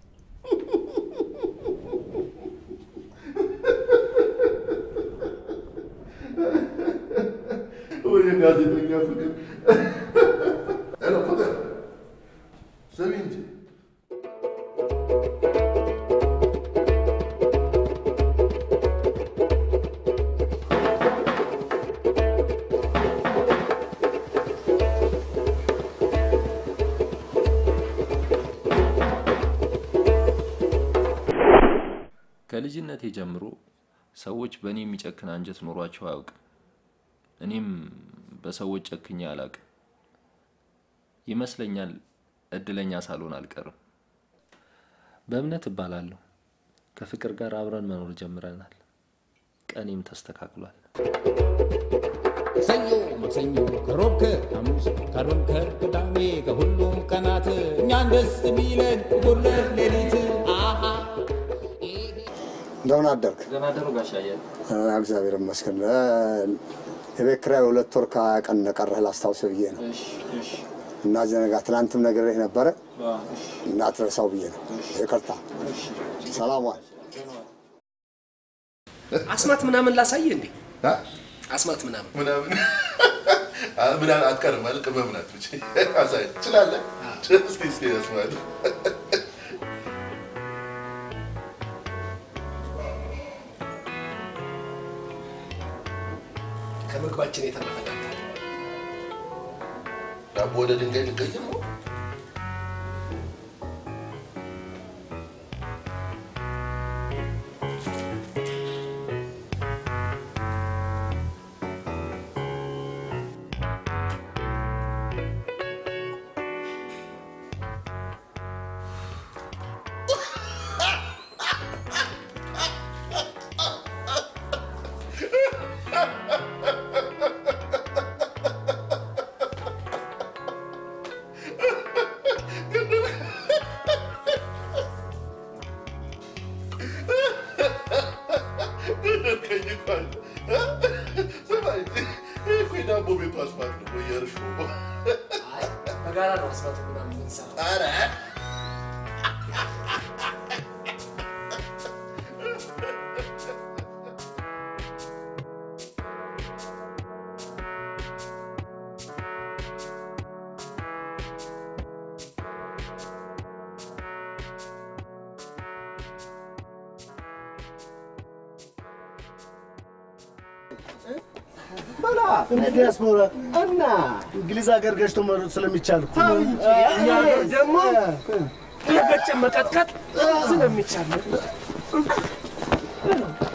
ወይ ጋዜጠኛ ፍቅር! ሄሎ ፍቅር፣ ስሚ እንጂ ከልጅነቴ ጀምሮ ሰዎች በእኔ የሚጨክን አንጀት ኖሯቸው አያውቅም። እኔም በሰዎች ጨክኜ አላውቅም። ይመስለኛል እድለኛ ሳልሆን አልቀርም። በእምነት እባላለሁ። ከፍቅር ጋር አብረን መኖር ጀምረናል። ቀኔም ተስተካክሏል። ሰኞ፣ ማክሰኞ፣ ከሮብ፣ ከሐሙስ፣ ከአርብም ከቅዳሜ ከሁሉም ቀናት እኛን ደስ የሚለን ሁለት ሌሊት አሃ እንደምን አደርክ? ደህና አደሩ ጋሽ አያሌው። አ፣ እግዚአብሔር ይመስገን። አ፣ የቤት ኪራይ ሁለት ወር ከሀያ ቀን እንደቀረህ ላስታውስህ ብዬ ነው እና ዘነጋ ትናንትም ነግሬህ ነበረ እንዳትረሳው ብዬ ነው። ይቅርታ። ሰላም ዋል። አስማት ምናምን ላሳየ እንዴ? አስማት ምናምን ምናምን ምናምን አትቀርም ማለት ቅመም ናት ብቻ አሳይ ትችላለህ። እስኪ እስኪ ያስማል ከምግባችን የተረፈ ዳቦ ወደ ድንጋይ ልቀይር ነው። ገደልከኝ እኮ አንተ። ስማ እንጂ ይህ እኮ የዳቦ ቤቱ አስማት ነው ወይ የእርሾ? በጋራ ነው አስማት ምናምን የምንሰራው። ኧረ በላ እኔ ዲያስፖራ እና እንግሊዝ ሀገር ገጭቶ መሮጥ ስለሚቻል እኮ ነው። እኛ ሀገር ደግሞ እየገጨ መቀጥቀጥ ስለሚቻል ነው።